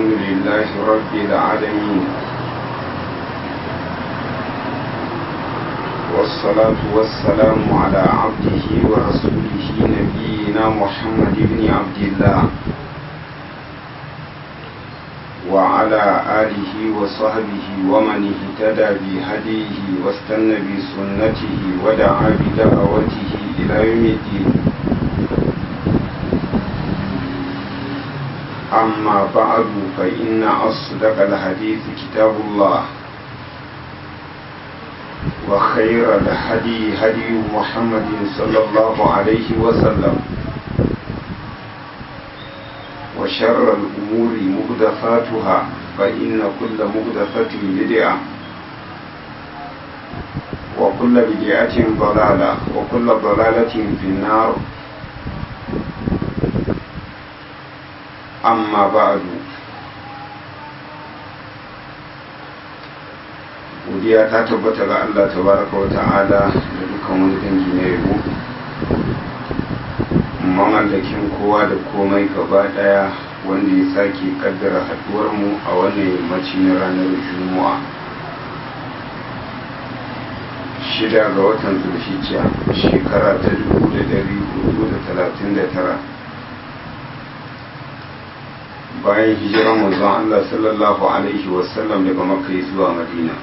الحمد لله رب العالمين والصلاة والسلام على عبده ورسوله نبينا محمد بن عبد الله وعلى آله وصحبه ومن اهتدى بهديه واستنى بسنته ودعا بدعوته إلى يوم الدين أما بعد فإن أصدق الحديث كتاب الله وخير الهدي هدي محمد صلى الله عليه وسلم وشر الأمور مهدفاتها فإن كل مهدفة بدعة وكل بدعة ضلالة وكل ضلالة في النار amma ba'adu godiya ta tabbata ga Allah tabaraka wa ta'ala da dukkan wani dangi na yabo mamallakin kowa da komai gaba daya wanda ya sake kaddara haduwar mu a wannan yammaci na ranar juma'a shida ga watan zulhijja shekara ta dubu da dari hudu da talatin da tara bayan hijirar manzon Allah sallallahu alaihi wasallam daga makka zuwa madina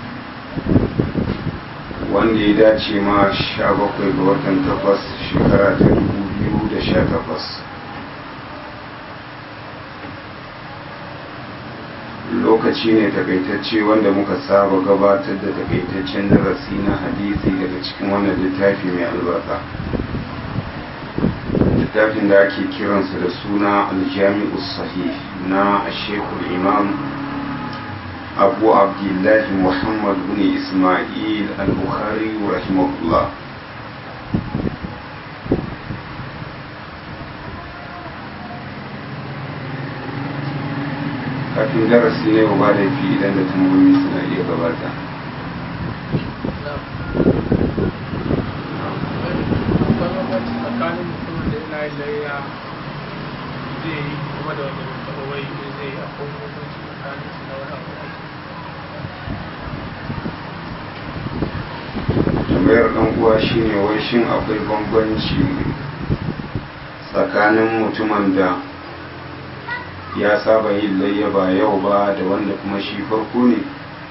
wanda ya dace ma sha bakwai ga watan takwas shekara ta dubu biyu da sha takwas lokaci ne takaitacce wanda muka saba gabatar da takaitaccen darasi na hadisi daga cikin wannan littafi mai albarka littafin da ake kiransa da suna aljami'u sahih na shekul imam abu abdullahi muhammad bin ismail al-bukhari rahimahullah kafin darasi ne ba da fi idan da tambayoyi suna iya gabata layya zai yi kuma da wanda bai taɓa wai zai yi akwai hukunci tsakanin su na wani abu tambayar ɗan uwa shine wai shin akwai bambanci tsakanin mutumin da ya saba yin layya ba yau ba da wanda kuma shi farko ne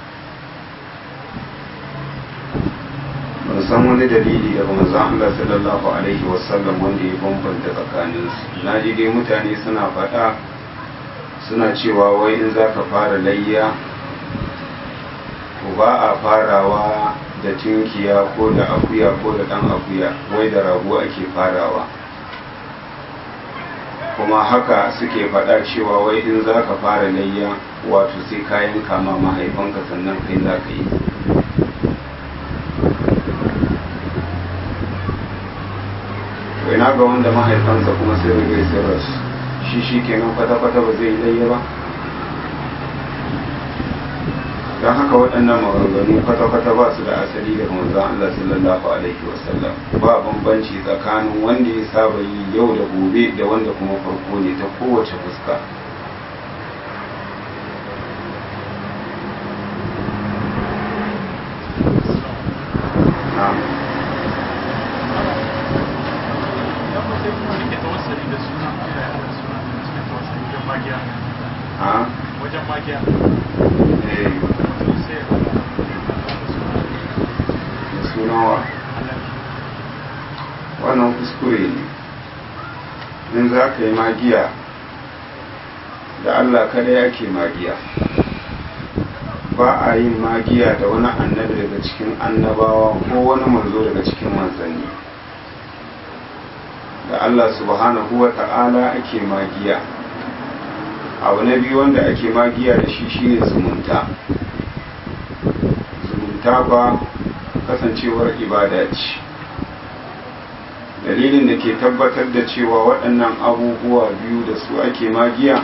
ban san wani dalili daga manzon Allah sallallahu alaihi wasallam wanda ya bambanta tsakaninsu na ji dai mutane suna faɗa suna cewa wai in za ka fara layya to ba a farawa da tinkiya ko da akuya ko da ɗan akuya wai da rago ake farawa kuma haka suke faɗa cewa wai in za ka fara layya wato sai kayan kama mahaifanka sannan kai za ka yi ina ga wanda mahaifansa kuma sai rigai sai rasu shi shi kenan kwata-kwata ba zai ɗaya ba don haka waɗannan maganganu kwata-kwata ba su da asali daga manzon Allah sallallahu alaihi wasallam ba bambanci tsakanin wanda ya saba yi yau da gobe da wanda kuma farko ne ta kowace fuska wajen magiya sunawa wannan kuskure ne in za ka yi magiya da allah kada yake magiya ba a yin magiya da wani annabi daga cikin annabawa ko wani manzo daga cikin manzanni da allah subhanahu wa ta'ala ake magiya abu na biyu wanda ake magiya da shi shine zumunta zumunta ba kasancewar ibada ce dalilin da ke tabbatar da cewa waɗannan abubuwa biyu da su ake magiya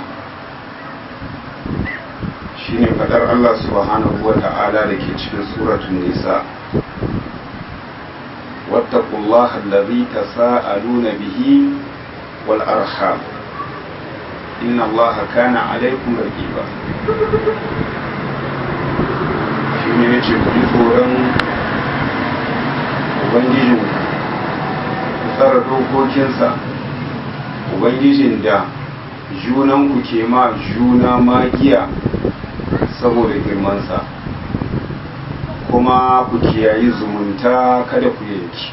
shine fadar Allah subhanahu wa ta'ala da ke cikin suratun nisa wattaqullaha allazi tasaaluna bihi wal arham inna allaha kana alaikum raqiba shi ne ya ce ku ji tsoron ubangijin ku tsara dokokinsa ubangijin da junanku ke ma juna magiya saboda girmansa kuma ku kiyayi zumunta kada ku yanki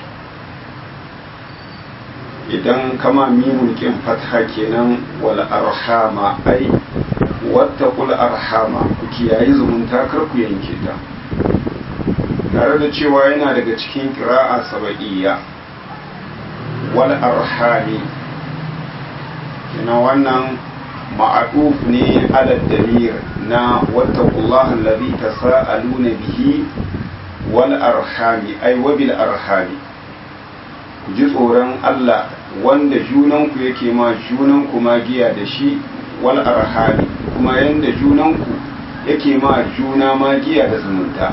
idan kama mimun kin fatha kenan wal arhama ai wattaqul arhama ku kiyayi zumunta kar ku yanke ta tare da cewa yana daga cikin qira'a sabaiya wal arhami kina wannan ma'aduf ne ala damir na wattaqullaha allazi tasaaluna bihi wal arhami ai wa bil arhami ku ji tsoron Allah wanda junanku yake ma junanku magiya da shi wal arhami kuma yanda junanku yake ma juna magiya da zumunta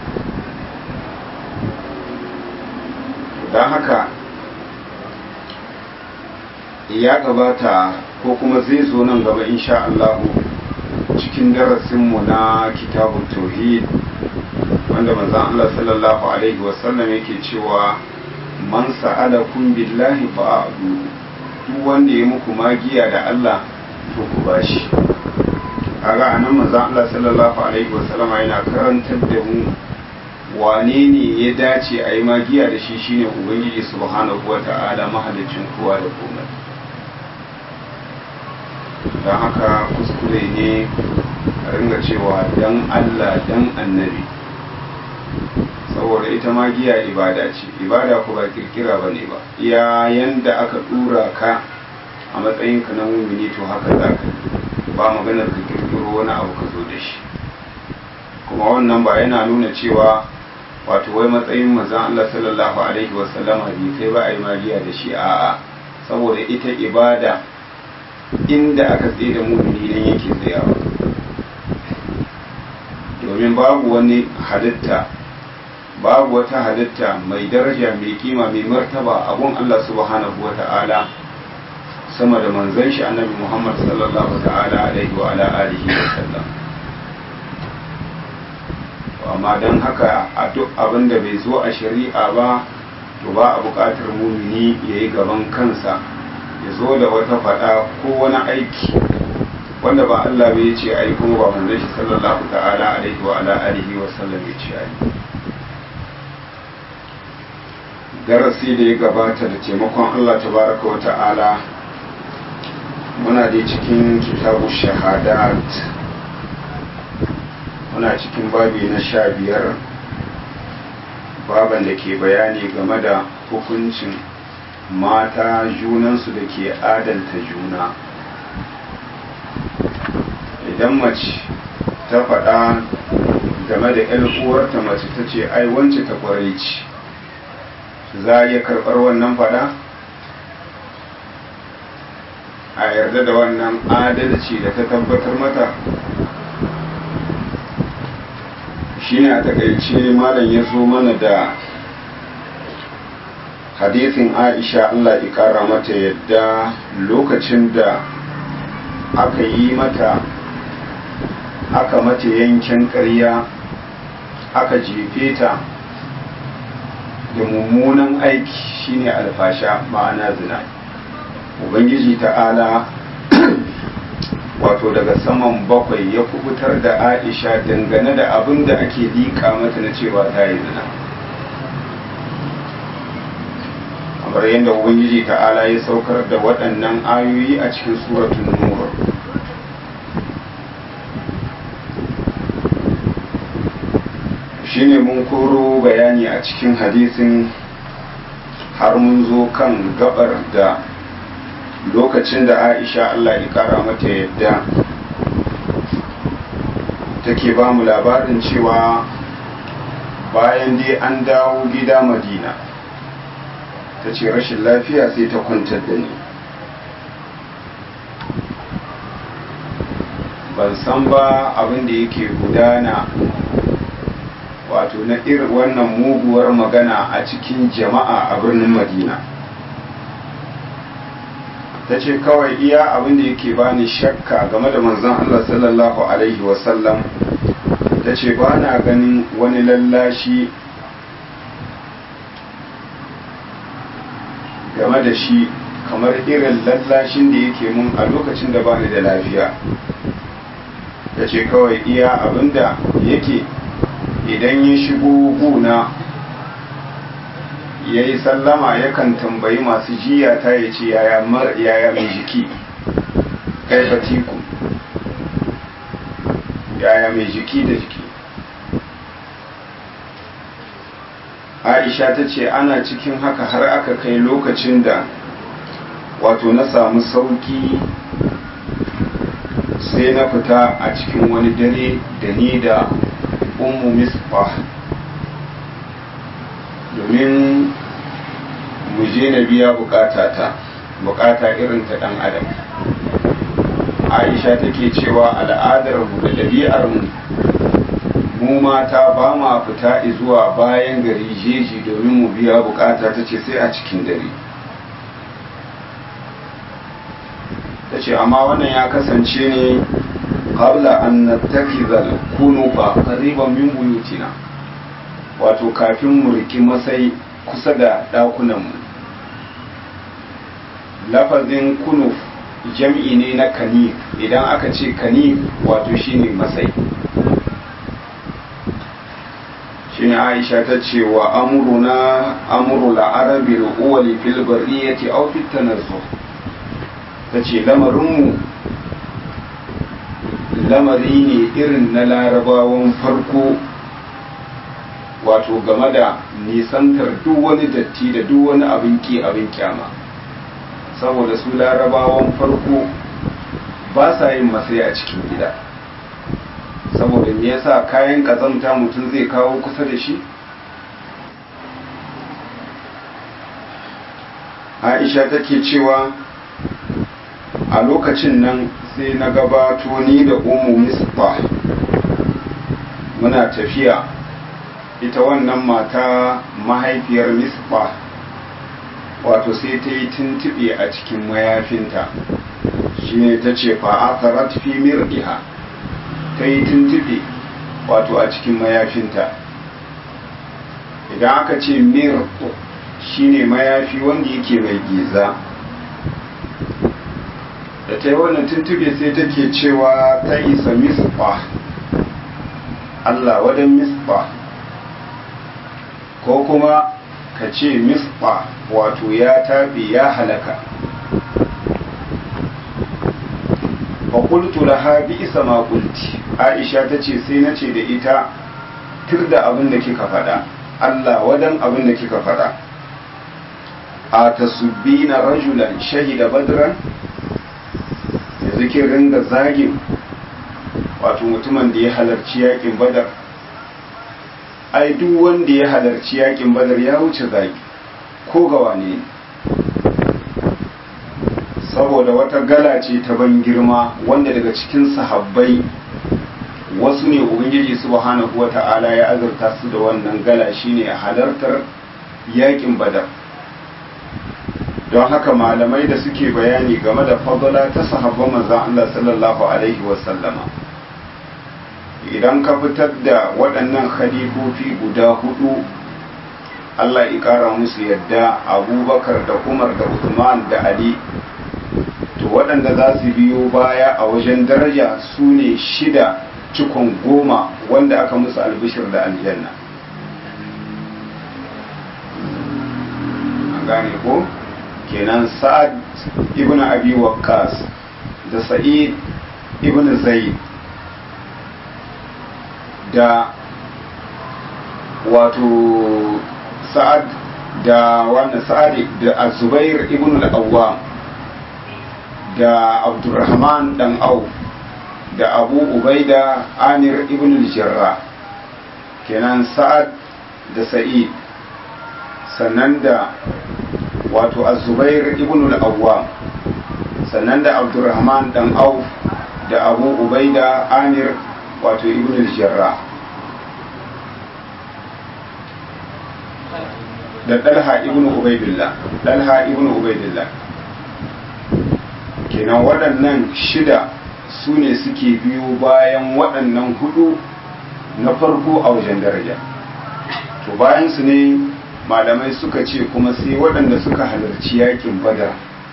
don haka ya gabata ko kuma zai zo nan gaba insha Allah cikin darasinmu na kitabun tauhid wanda manzon Allah sallallahu alaihi wasallam yake cewa man sa'alakum billahi fa'adu duk wanda ya muku magiya da Allah to ku bashi kaga anan manzon Allah sallallahu alaihi wasallam yana karantar da mu wane ne ya dace a yi magiya da shi shine ubangiji subhanahu wata'ala mahalicin kowa da komai don haka kuskure ne a ringa cewa dan Allah dan annabi saboda ita magiya ibada ce ibada ku ba kirkira ba ne ba iya yanda aka dura ka a matsayinka na mumini to haka za ka ba maganar ka kirkiro wani abu ka zo da shi kuma wannan ba yana nuna cewa wato wai matsayin manzon Allah sallallahu alaihi wasallama bai kai ba a yi magiya da shi a'a saboda ita ibada inda aka tsaye da mumini nan yake tsayawa domin babu wani halitta babu wata halitta mai daraja mai kima mai martaba abun Allah subhanahu wa ta'ala sama da manzon shi annabi Muhammad sallallahu ta'ala alaihi wa ala alihi wa sallam amma don haka a duk abin da bai zo a shari'a ba to ba a buƙatar mumini ya yi gaban kansa ya zo da wata faɗa ko wani aiki wanda ba Allah bai ce ai kuma ba manzon shi sallallahu ta'ala alaihi wa ala alihi wa sallam ya ce ai darasi da ya gabata da taimakon Allah tabaraka wa ta'ala muna da cikin kitabu shahadat muna cikin babi na sha biyar baban da ke bayani game da hukuncin mata junansu da ke adalta juna idan mace ta faɗa game da 'yan uwarta mace ta ce ai wance ta kwarai ce za a iya karɓar wannan faɗa a yarda da wannan adalci da ta tabbatar mata shine a takaice malam ya zo mana da hadisin aisha allah ikara mata yadda lokacin da aka yi mata aka mata yankin ƙarya aka jefe ta da mummunan aiki shine alfasha ma'ana zina ubangiji ta'ala wato daga saman bakwai ya kubutar da aisha dangane da abin da ake liƙa mata na cewa ta yi zina kamar yadda ubangiji ta'ala ya saukar da waɗannan ayoyi a cikin suratun nur shine mun koro bayani a cikin hadisin har mun zo kan gabar da lokacin da aisha allah ya kara mata yadda take ba mu labarin cewa bayan dai an dawo gida madina ta ce rashin lafiya sai ta kwantar da ni ban san ba abin da yake gudana wato na irin wannan muguwar magana a cikin jama'a a birnin madina ta ce kawai iya abin da yake bani shakka game da manzon Allah sallallahu alaihi wasallam ta ce ba na ganin wani lallashi game da shi kamar irin lallashin da yake mun a lokacin da bani da lafiya ta ce kawai iya abinda yake idan ya shigo guna ya yi sallama yakan tambayi masu jiya ta ya ce yaya mai jiki kai fatiku yaya mai jiki da jiki aisha ta ce ana cikin haka har aka kai lokacin da wato na samu sauki sai na fita a cikin wani dare da ni da ummu misbah domin mu je na biya bukata ta bukata irin ta dan adam aisha take cewa al'adar mu da ɗabi'ar mu mu mata ba ma fita zuwa bayan gari jeji domin mu biya bukata ta ce sai a cikin dare ta ce amma wannan ya kasance ne qabla an nattakizal kunufa qariban min buyutina wato kafin mu riki masai kusa da dakunan mu lafazin kunuf jam'i ne na kanif idan aka ce kanif wato shine masai shine aisha ta ce wa amuruna amuru la'arabi al'uwali fil bariyati aw fit tanazzuh ta ce lamarinmu lamari ne irin na larabawan farko wato game da nisantar duk wani datti da duk wani abin ki abin kyama saboda su larabawan farko ba sa yin masai a cikin gida saboda me yasa kayan kazanta mutum zai kawo kusa da shi aisha take cewa a lokacin nan sai na gabato ni da umu misbah muna tafiya ita wannan mata mahaifiyar misbah wato sai ta yi tuntuɓe a cikin mayafinta shine ta ce fa'akarat fi mir'iha ta yi tuntuɓe wato a cikin mayafinta idan aka ce mir shine mayafi wanda yake mai giza da ta yi wannan tuntube sai take cewa ta isa misfa Allah wadan misfa ko kuma ka ce misfa wato ya taɓe ya halaka fakultu laha bi isa ma kulti aisha ta ce sai na ce da ita tur da abin da kika faɗa Allah wadan abin da kika faɗa a tasubbina rajulan shahida badran yanzu kin ringa zagin wato mutumin da ya halarci yakin badar ai duk wanda ya halarci yakin badar ya wuce zagi ko ga wane saboda wata gala ce ta ban girma wanda daga cikin sahabbai wasu ne ubangiji subhanahu wata'ala ya azurta su da wannan gala shine halartar yakin badar don haka malamai da suke bayani game da fadala ta sahabban manzon Allah sallallahu alaihi wasallama idan ka fitar da waɗannan khalifofi guda hudu Allah ya ƙara musu yadda abubakar da umar da Uthman da ali to waɗanda za su biyo baya a wajen daraja su ne shida cikon goma wanda aka musu albishir da aljanna an gane ko kenan sa'ad ibn abi waqqas da sa'id ibn zaid da wato sa'ad da wannan sa'ad da azubair ibn al-awwam da abdurrahman dan auf da abu ubaida amir ibn al-jarrah kenan sa'ad da sa'id sannan da wato azubair ibn al-awwam sannan da abdurrahman dan auf da abu ubaida amir wato ibn al-jarrah da dalha ibn ubaidillah dalha ibn ubaidillah kenan waɗannan shida su ne suke biyo bayan waɗannan hudu na farko a wajen daraja to bayan su ne malamai suka ce kuma sai waɗanda suka halarci yakin badar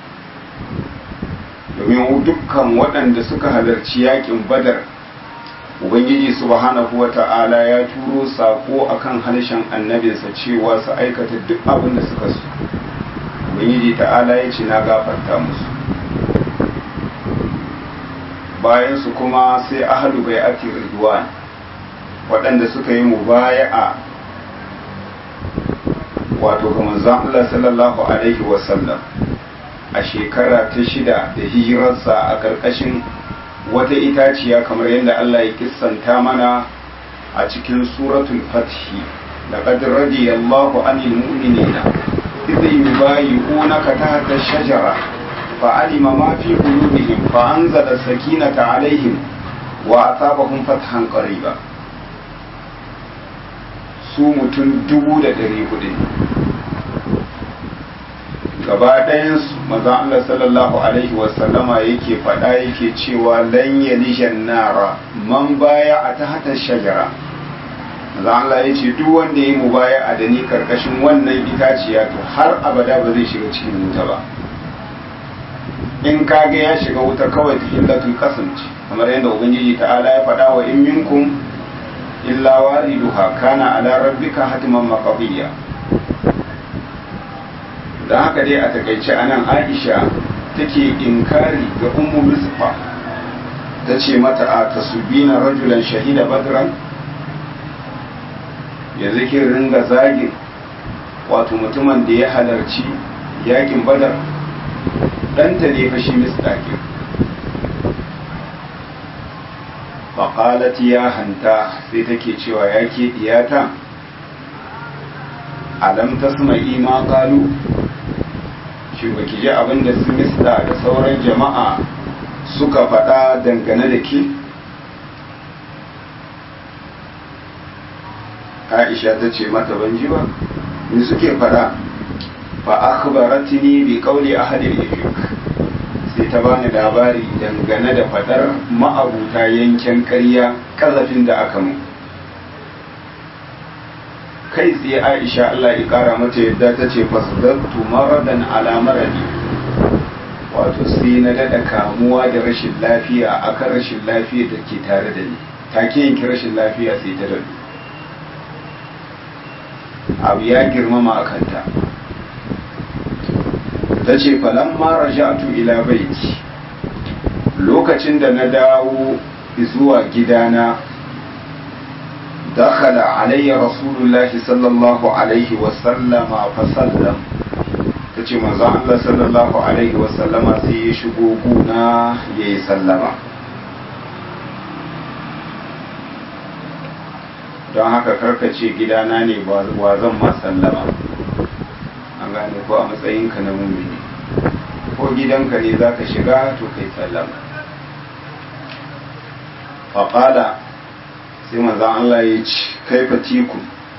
domin dukkan waɗanda suka halarci yakin badar ubangiji subhanahu wata'ala ya turo sako akan harshen annabinsa cewa su aikata duk abin da suka so ubangiji ta'ala ya ce na gafarta musu bayan su kuma sai ahalu bai ake ridwan waɗanda suka yi mubaya'a wato ga manzon Allah sallallahu alaihi wasallam a shekara ta shida da hijirarsa a ƙarƙashin wata itaciya kamar yadda Allah ya kissanta mana a cikin suratul fathi laqad radiyallahu anil mu'minina idh yubayyi'unaka tahta ash-shajara fa'alima ma fi qulubihim fa anzala sakinata alaihim wa asabahum fathan qariba su mutum dubu da ɗari hudu gaba ɗayansu maza Allah sallallahu alaihi wasallama yake faɗa yake cewa lan yalishan nara man baya a ta hata shajara maza Allah ya ce duk wanda ya yi mu baya a da ni karkashin wannan itaciya to har abada ba zai shiga cikin wuta ba in kage ya shiga wuta kawai ta hillatul qasam ce kamar yadda ubangiji ta'ala ya faɗa wa in minkum illa wariduha kana ala rabbika hatman maqdiya da haka dai a takaice anan Aisha take inkari ga ummu misfa ta ce mata a tasubina rajulan shahida badran yanzu kin ringa zagin wato mutumin da ya halarci yakin badar ɗanta ne fashi misdaƙin faƙalat ya hanta sai take cewa ya ke ɗiyata alam tasma'i ma ƙalu shi ba ki ji abin da su misda da sauran jama'a suka faɗa dangane da ke aisha ta ce mata ban ji ba ni suke faɗa fa akhbaratni bi qawli ahli al-ifk sai ta bani labari dangane da fadar ma'abuta yankin ƙarya kazafin da aka mu kai tsaye Aisha Allah ya kara mata yadda ta ce fasdaqtu maradan ala maradi wato sai na dada kamuwa da rashin lafiya akan rashin lafiya da ke tare da ni take yanki rashin lafiya sai ta dadu abu ya girmama a kanta ta ce falamma raja'tu ila baiti lokacin da na dawo zuwa gidana dakhala alayya rasulullah sallallahu alaihi wasallama fa sallam ta ce manzon Allah sallallahu alaihi wasallama sai ya shigo guna ya yi sallama don haka karkace gidana ne wa zan ma sallama an gane ko a matsayinka na mumini ko gidanka ne za ka shiga to kai sallama faƙala sai manzan Allah ya ci kai fatiku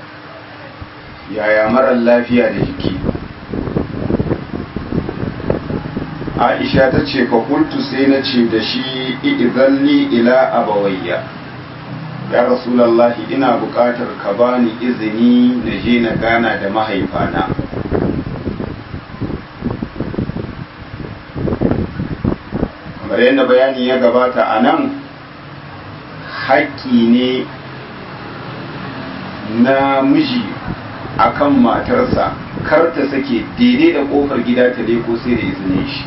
yaya marar lafiya da jiki aisha ta ce fakultu sai na ce da shi izalli ila abawayya ya rasulallahi ina buƙatar ka bani izini na je na gana da mahaifana kamar yadda bayani ya gabata a nan haƙƙi ne na miji akan matarsa kar ta sake daidai da ƙofar gida ta leko sai da izinin shi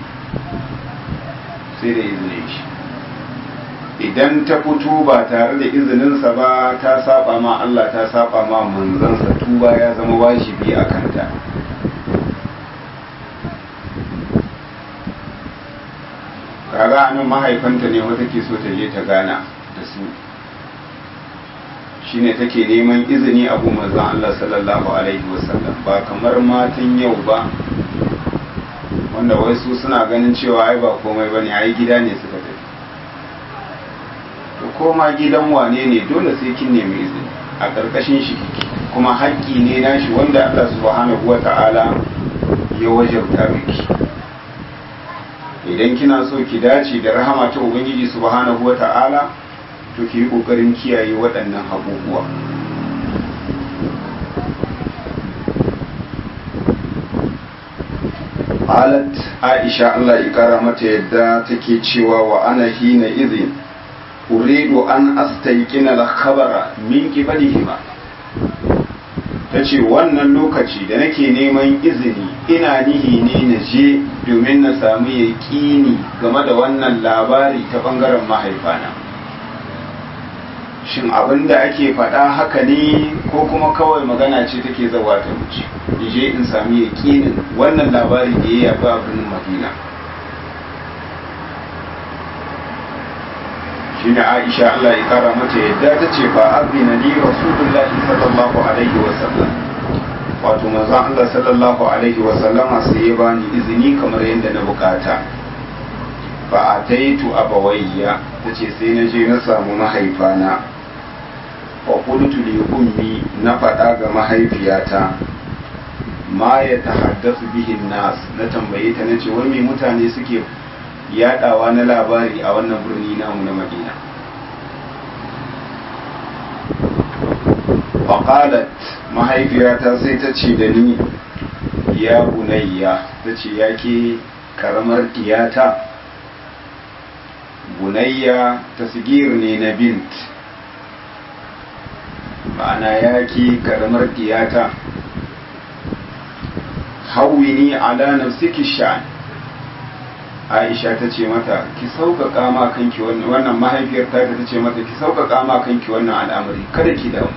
sai da izinin shi idan ta fito ba tare da izininsa ba ta saba ma Allah ta saba ma manzansa tuba ya zama wajibi a kanta kaga anan mahaifanta ne wata ke so ta je ta gana da su shine take neman izini abu manzon Allah sallallahu alaihi wasallam ba kamar matan yau ba wanda wai su suna ganin cewa ai ba komai bane ai gida ne suka tafi to koma gidan wane ne dole sai kin nemi izini a ƙarƙashin shi kuma haƙƙi ne nashi wanda Allah subhanahu wata'ala ya wajabta miki idan kina so ki dace da rahama ta ubangiji subhanahu wa ta'ala to ki yi ƙoƙarin kiyaye waɗannan abubuwa qalat aisha Allah ya kara mata yadda take cewa wa ana hina idhin uridu an astayqina al-khabara min qibalihima tace wannan lokaci da nake neman izini ina nihi ne na je domin na samu yaƙini game da wannan labari ta bangaren mahaifana shin abin da ake faɗa haka ne ko kuma kawai magana ce take zawa ta wuce je in sami yaƙinin wannan labari da ya yabi abin madina shi ne aisha Allah ya kara mata yadda ta ce fa abina ni rasulullahi sallallahu alaihi wa sallam wato manzon Allah sallallahu alaihi wa sallama sai ya bani izini kamar yadda na bukata fa ataitu abawayya tace sai na je na samu mahaifana wa qultu li ummi na faɗa ga mahaifiyata ma ya tahaddasu bihin nas na tambaye ta nace wai me mutane suke yadawa na labari a wannan birni namu na Madina faqalat mahaifiyata sai ta ce da ni ya bunayya ta ce yake karamar diyata bunayya tasgir ne na bint ma'ana yake karamar diyata hawini ala nafsiki sha'an Aisha ta ce mata ki sauƙaƙa ma kanki wannan mahaifiyar ta ta ce mata ki sauƙaƙa ma kanki wannan al'amari kada ki damu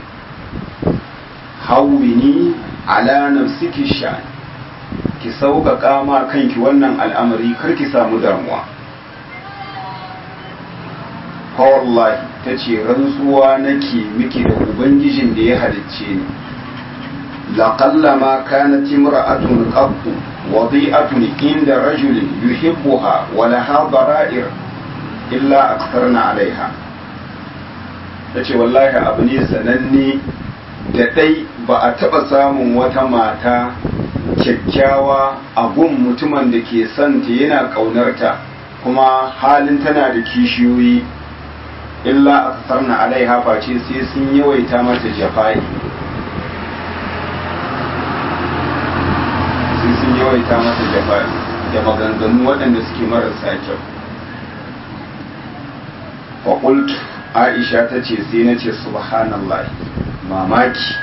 hawini ala nafsiki sha'an ki sauƙaƙa ma kanki wannan al'amari kar ki samu damuwa wallahi ta ce rantsuwa nake miki da ubangijin da ya halicce ni لقلما كانت امرأة قط وضيئة عند رجل يحبها ولها ضرائر إلا أكثرنا عليها tace wallahi abu ne sananne da ɗai ba a taɓa samun wata mata kyakkyawa a gun mutumin da ke son ta yana ƙaunarta kuma halin tana da kishiyoyi illa a alaiha face sai sun yawaita mata jafa'i sun yawaita masa jafa'i da maganganu waɗanda suke marasa kyau faƙult aisha ta ce sai na ce subhanallah mamaki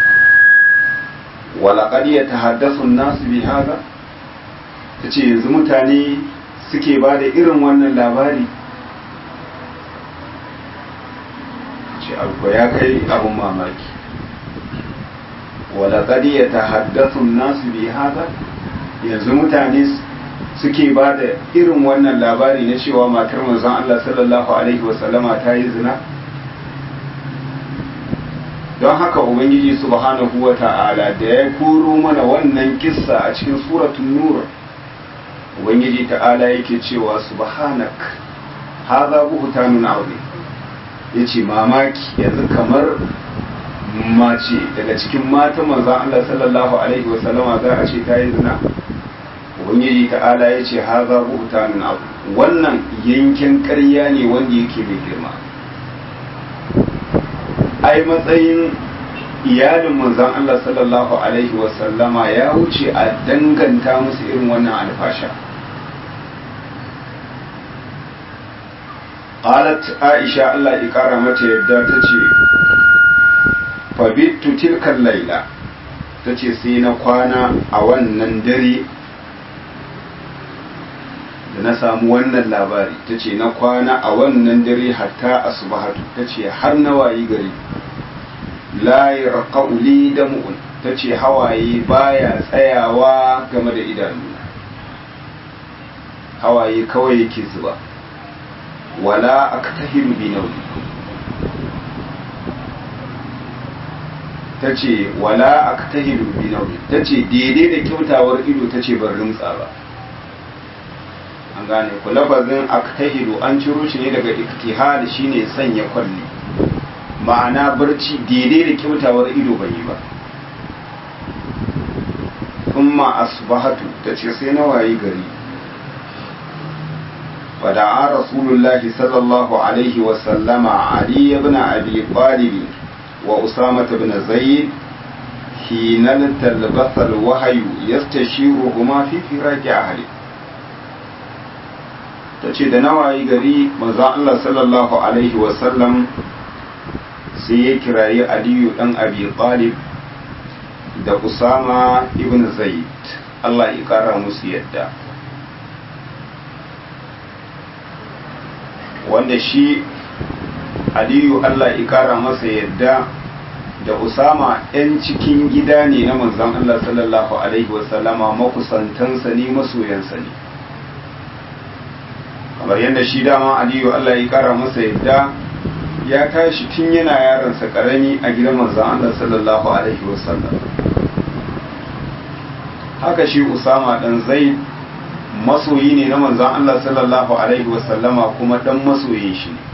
walaƙar ya ta haddasun nasu bi haza ta ce yanzu mutane suke ba da irin wannan labari ce abu ya kai abun mamaki walaƙad ya tahaddathu nasu bi hada yanzu mutane suke ba da irin wannan labari na cewa matar manzon Allah sallallahu alaihi wasallama ta yi zina don haka ubangiji subhanahu wa ta'ala da ya koro mana wannan kissa a cikin suratul nur ubangiji ta'ala yake cewa subhanak hadha buhtanun azim yace mamaki yanzu kamar mace daga cikin matan manzan Allah sallallahu alaihi wasallama za a ce ta yi zina ubangiji ta'ala ya ce ha za buhtanin abu wannan yankin ƙarya ne wanda yake mai girma ai matsayin iyalin manzan Allah sallallahu alaihi wasallama ya wuce a danganta musu irin wannan alfasha qalat aisha Allah ya kara mata yadda ta ce fabittu tilkan laila ta ce sai na kwana a wannan dare da na samu wannan labari ta ce na kwana a wannan dare hatta asbahatu ta ce har na wayi gari la yarqauli da mu'un ta ce hawaye baya tsayawa game da idanu hawaye kawai yake zuba wala aktahilu bi nawli ta ce wala aktahilu bi nawli ta ce daidai da kyautawar ido ta ce ban rimtsa ba an gane ku lafazin aktahilu an ciro shi ne daga iktihal shine sanya kwalli ma'ana barci daidai da kyautawar ido ban yi ba kuma asbahatu ta ce sai na wayi gari ودعا رسول الله صلى الله عليه وسلم علي بن أبي طالب وأسامة بن زيد حين التلبث الوحي يستشيرهما في فراق أهله tace da nawayi gari manzo Allah sallallahu alaihi wasallam sai ya kirayi Aliyu dan Abi Talib da Usama ibn Zaid Allah ya kara musu yadda wanda shi aliyu Allah ya kara masa yadda da usama 'yan cikin gida ne na manzan Allah sallallahu alaihi wasallama makusantansa ne masoyansa ne kamar yadda shi dama aliyu Allah ya kara masa yadda ya tashi tun yana yaransa karami a gidan manzan Allah sallallahu alaihi wasallam haka shi usama dan zaid masoyi ne na manzan Allah sallallahu Alaihi wasallama kuma dan masoyin shi ne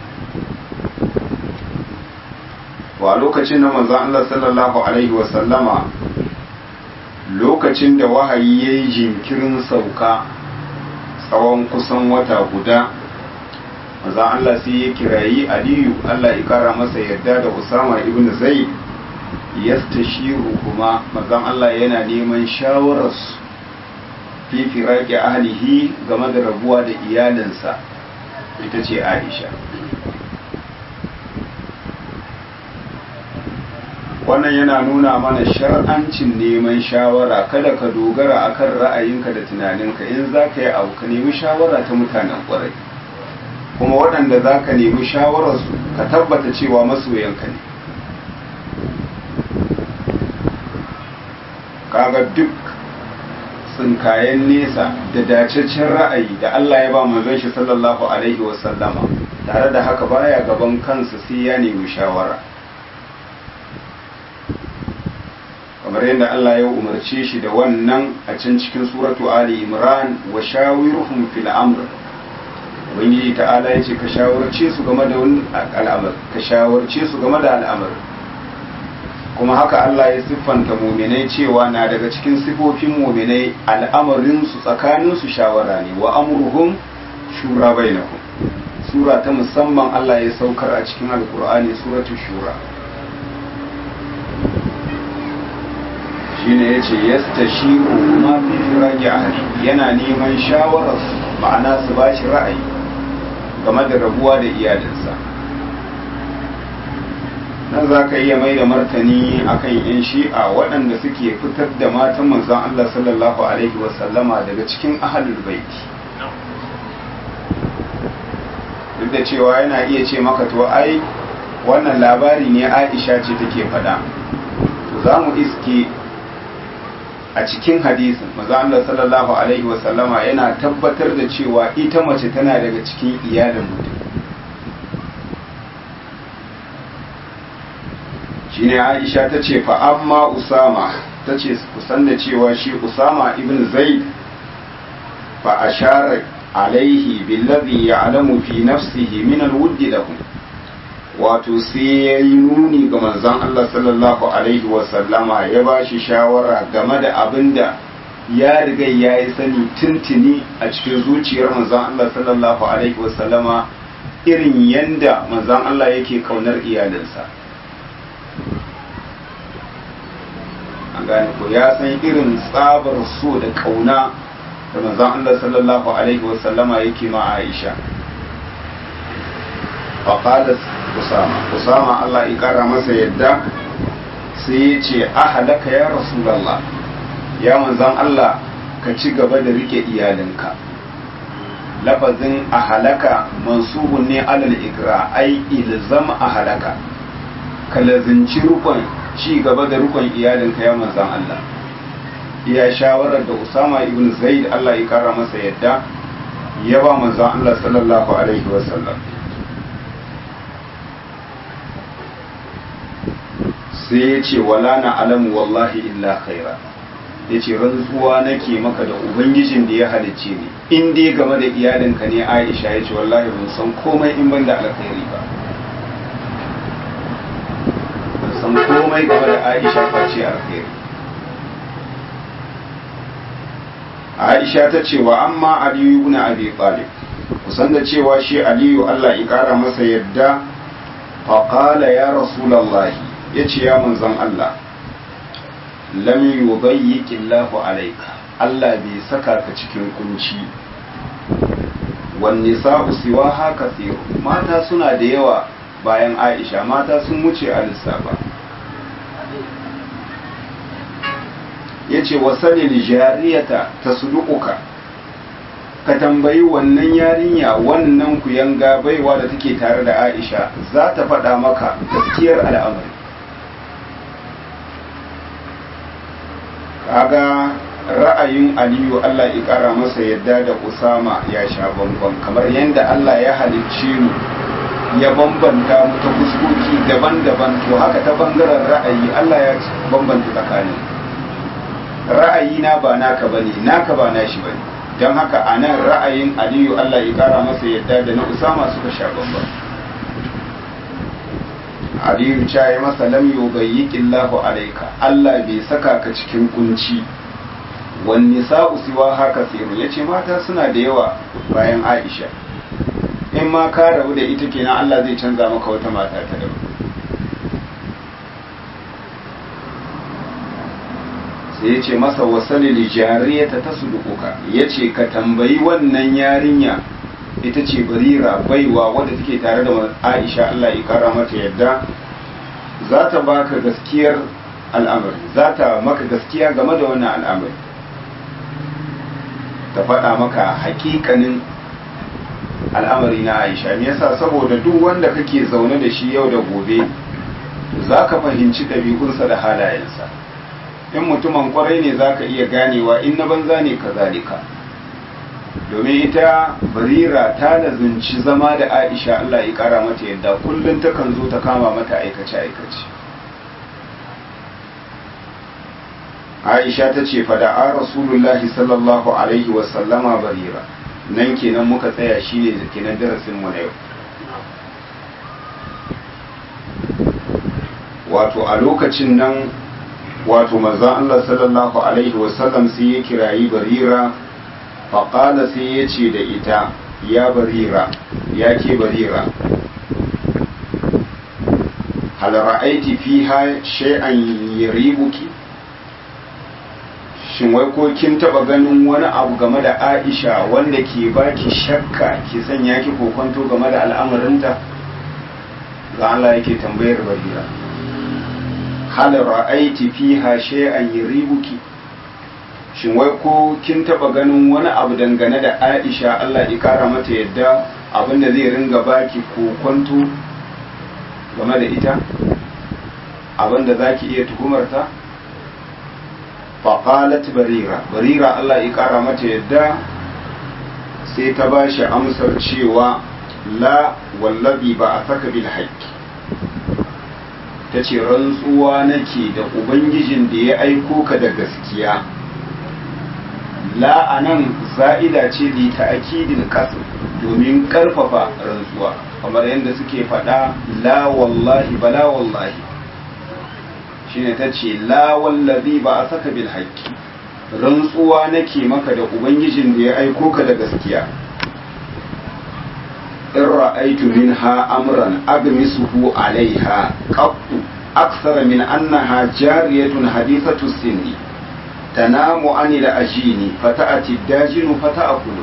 wa lokacin na manzan Allah sallallahu Alaihi wasallama lokacin da wahayi ya yi jinkirin sauka tsawon kusan wata guda manzan Allah sai ya kirayi aliyu Allah ya kara masa yarda da usama ibn zaid yastashiru kuma manzan Allah yana neman shawararsu fi firaki ahlihi game da rabuwa da iyalinsa ita ce aisha wannan yana nuna mana shar'ancin neman shawara kada ka dogara akan ra'ayinka da tunaninka in za ka yi abu ka nemi shawara ta mutanen ƙwarai kuma waɗanda za ka nemi shawararsu ka tabbata cewa masoyanka ne kaga duk tsinkayen nesa da dacaccen ra'ayi da Allah ya ba manzon shi sallallahu alaihi wasallama tare da haka baya gaban kansa sai ya nemi shawara kamar yadda Allah ya umarce shi da wannan a can cikin suratu Ali Imran wa shawiruhum fil amr ubangiji ta'ala ya ce ka shawarce su game da wani al'amar ka shawarce su game da al'amar kuma haka Allah ya siffanta muminai cewa na daga cikin sifofin muminai al'amarin su tsakanin su shawara ne wa amruhum shura bainakum sura ta musamman Allah ya saukar a cikin alkur'ani suratul shura shine yace yastashiru ma fi firaqi ahli yana neman shawarar ma'ana su bashi ra'ayi game da rabuwa da iyalinsa nan za ka iya mai da martani akan yan shi'a waɗanda suke fitar da matan manzon Allah sallallahu alaihi wasallama daga cikin ahalul baiti duk da cewa yana iya ce maka to ai wannan labari ne Aisha ce take faɗa to za mu iske a cikin hadisin maza Allah sallallahu alaihi wasallama yana tabbatar da cewa ita mace tana daga cikin iyalin mutum shine Aisha ta ce fa amma Usama ta ce kusan da cewa shi Usama ibn Zaid fa ashara alaihi billadhi ya'lamu fi nafsihi min al-wudd lahu wato sai ya yi nuni ga manzon Allah sallallahu alaihi wa sallama ya ba shi shawara game da abin da ya riga ya yi sani tuntuni a cikin zuciyar manzon Allah sallallahu alaihi wa sallama irin yanda manzon Allah yake kaunar iyalinsa an gane ko ya san irin tsabar so da kauna da manzon Allah sallallahu alaihi wa sallama yake ma Aisha faqalat Usama Usama Allah ya kara masa yadda sai ya ce ahalaka ya Rasulullah ya manzon Allah ka ci gaba da rike iyalinka lafazin ahalaka mansubun ne alal ikra ai ilzam ahalaka ka lazinci rukun ci gaba da rukun iyalinka ya manzon Allah iya shawarar da Usama ibn Zaid Allah ya kara masa yadda ya ba manzon Allah sallallahu alaihi wasallam sai ya ce wala na alamu wallahi illa khaira ya ce rantsuwa nake maka da ubangijin da ya halicce ni in dai game da iyalinka ne aisha ya ce wallahi ban san komai in ban da alkhairi ba ban san komai game da aisha face alkhairi aisha ta ce wa amma aliyu ibn abi talib kusan da cewa shi aliyu Allah ya kara masa yadda faƙala ya rasulallahi ya ce ya manzan Allah lam yubayyiqi Allahu alayka Allah bai saka ka cikin kunci wan nisa'u siwaha kathir mata suna da yawa bayan Aisha mata sun wuce a lissafa yace wasalil jariyata tasduquka ka tambayi wannan yarinya wannan kuyanga baiwa da take tare da Aisha za ta faɗa maka gaskiyar al'amari kaga ra'ayin aliyu Allah ya kara masa yadda da usama ya sha bambam kamar yadda Allah ya halicce mu ya bambanta mu ta fuskoki daban-daban to haka ta bangaren ra'ayi Allah ya bambanta tsakanin ra'ayi na ba naka bane naka ba nashi bane don haka a nan ra'ayin aliyu Allah ya kara masa yadda da na usama suka sha bambam aliyu ca ya masa lam yubayyiqillahu alayka Allah bai saka ka cikin kunci wan nisa'u siwa haka sirru yace mata suna da yawa bayan Aisha in ma ka rabu da ita kenan Allah zai canza maka wata mata ta daban sai yace masa wasali li jariyata tasduquka yace ka tambayi wannan yarinya ita ce barira baiwa wadda take tare da aisha Allah ya kara mata yadda za ta baka gaskiyar al'amari za ta maka gaskiya game da wannan al'amari ta faɗa maka hakikanin al'amari na aisha me yasa saboda duk wanda kake zaune da shi yau da gobe za ka fahimci ɗabi'unsa da halayensa in mutumin kwarai ne za ka iya ganewa in na banza ne ka zalika domin ita barira ta lazunci zama da aisha Allah ya kara mata yadda kullum takan zo ta kama mata aikace-aikace aisha ta ce fada a rasulullahi sallallahu alaihi wasallama barira nan kenan muka tsaya shi ne da kenan darasin mu na yau wato a lokacin nan wato manzon Allah sallallahu alaihi wasallam sai ya kirayi barira faƙala sai ya ce da ita ya barira ya ke barira hal ra'aiti fiha shay'an yaribuki shin wai ko kin taba ganin wani abu game da Aisha wanda ke baki shakka ke sanya ki kokonto game da al'amarinta ga Allah yake tambayar barira hal ra'aiti fiha shay'an yaribuki shin wai ko kin taba ganin wani abu dangane da Aisha Allah ya kara mata yadda abinda zai ringa baki kokonto game da ita abinda zaki iya tuhumarta faqalat barira barira Allah ya kara mata yadda sai ta bashi amsar cewa la wallabi ba a saka bil haqqi ta ce rantsuwa nake da ubangijin da ya aiko ka da gaskiya la anan za'ida ce li ta'kidil qasr domin karfafa rantsuwa kamar yadda suke faɗa la wallahi bala wallahi shine ta ce la wallazi ba a saka bil haqqi rantsuwa nake maka da ubangijin da ya aiko ka da gaskiya in ra'aitu minha amran agmisuhu alaiha qattu akthara min annaha jariyatun hadithatu sinni tanamu anil ajini fata'ati dajinu fata'akulu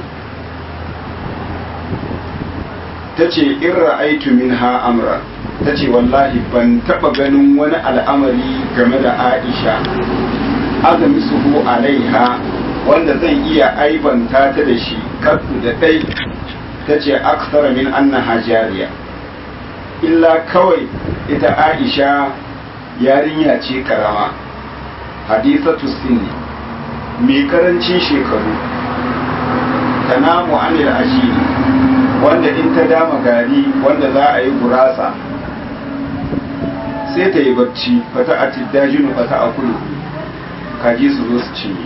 tace in ra'aitu minha amran tace wallahi ban taba ganin wani al'amari game da Aisha agmisuhu alaiha wanda zan iya aibanta ta da shi kaddu da dai ta ce aksara min annaha jariya illa kawai ita aisha yarinya ce karama hadisatu sinni mai karancin shekaru ta namu anil ashiri wanda in ta dama gari wanda za a yi gurasa sai ta yi bacci fata a tiddajinu fata a kulu kaji su zo su cinye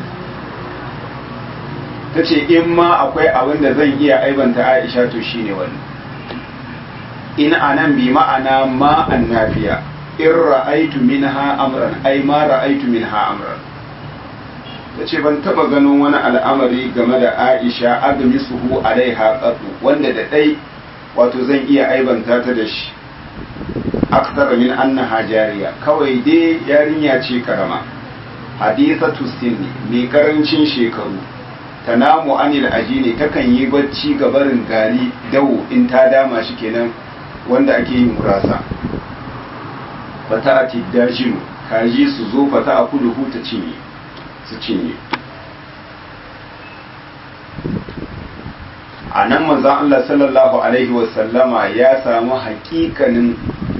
ta ce in ma akwai abin da zan iya aibanta aisha to shine wani in anan bi ma'ana ma annafiya in ra'aitu minha amran ai ma ra'aitu minha amran ta ce ban taba ganin wani al'amari game da aisha agami suhu alaiha qatu wanda da ɗai wato zan iya aibanta ta da shi akthar min annaha jariya kawai dai yarinya ce karama hadithatu sinni mai karancin shekaru tanamu anil ajini takan yi bacci ga barin gari dawo in ta dama shi kenan wanda ake yin gurasa fata a tiddajinu kaji su zo fata a kudu ta cinye su cinye a nan manzan Allah sallallahu Alaihi wasallama ya samu hakikanin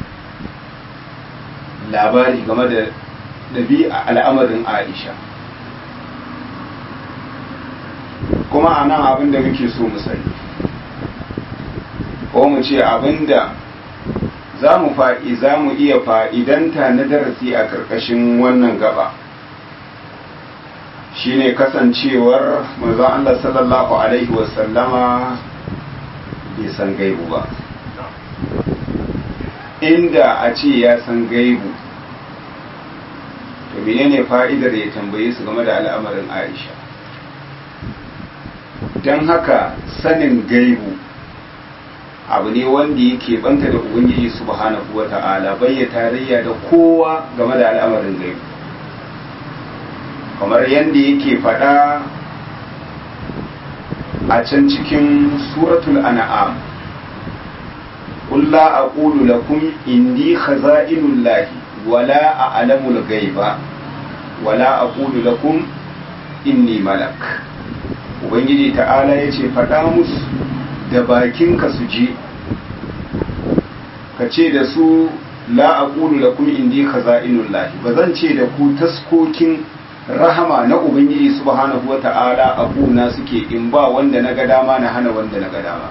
labari game da ɗabi'a al'amarin Aisha kuma a nan abin da muke so mu sani ko mu ce abin da za mu fa'i za mu iya fa'idanta na darasi a ƙarƙashin wannan gaba shine kasancewar manzon Allah sallallahu Alaihi wasallama bai san gaibu ba inda a ce ya san gaibu to menene fa'idar ya tambaye su game da al'amarin Aisha don haka sanin gaibu abu ne wanda yake banta da ubangiji subhanahu wa ta'ala bayya tarayya da kowa game da al'amarin gaibu kamar yadda yake faɗa a can cikin suratul an'am قل لا أقول لكم إني خزائن الله ولا أعلم الغيب ولا أقول لكم إني ملك ubangiji ta'ala ya ce faɗa musu da bakinka su je ka ce da su la aqulu lakum indi khaza'inul lahi ba zan ce da ku taskokin rahama na ubangiji subhanahu wa ta'ala abuna suke in ba wanda na ga dama na hana wanda na ga dama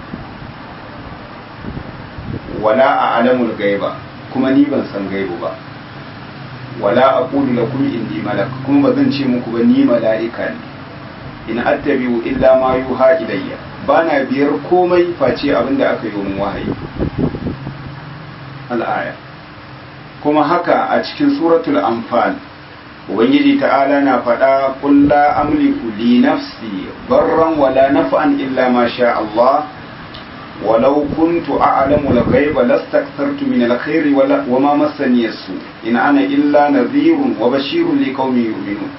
wala a alamul gaiba kuma ni ban san gaibu ba wala aqulu lakum indi malak kuma ba zan ce muku ba ni mala'ika ne in attabi'u illa ma yuha ilayya bana biyar komai face abinda aka yi min wahayi al'aya kuma haka a cikin suratul anfal ubangiji ta'ala na faɗa qul la amliku li nafsi barran wala naf'an illa ma sha Allah ولو كنت أعلم الغيب لاستكثرت من الخير ولا وما مسني السوء إن أنا إلا نذير وبشير لقوم يؤمنون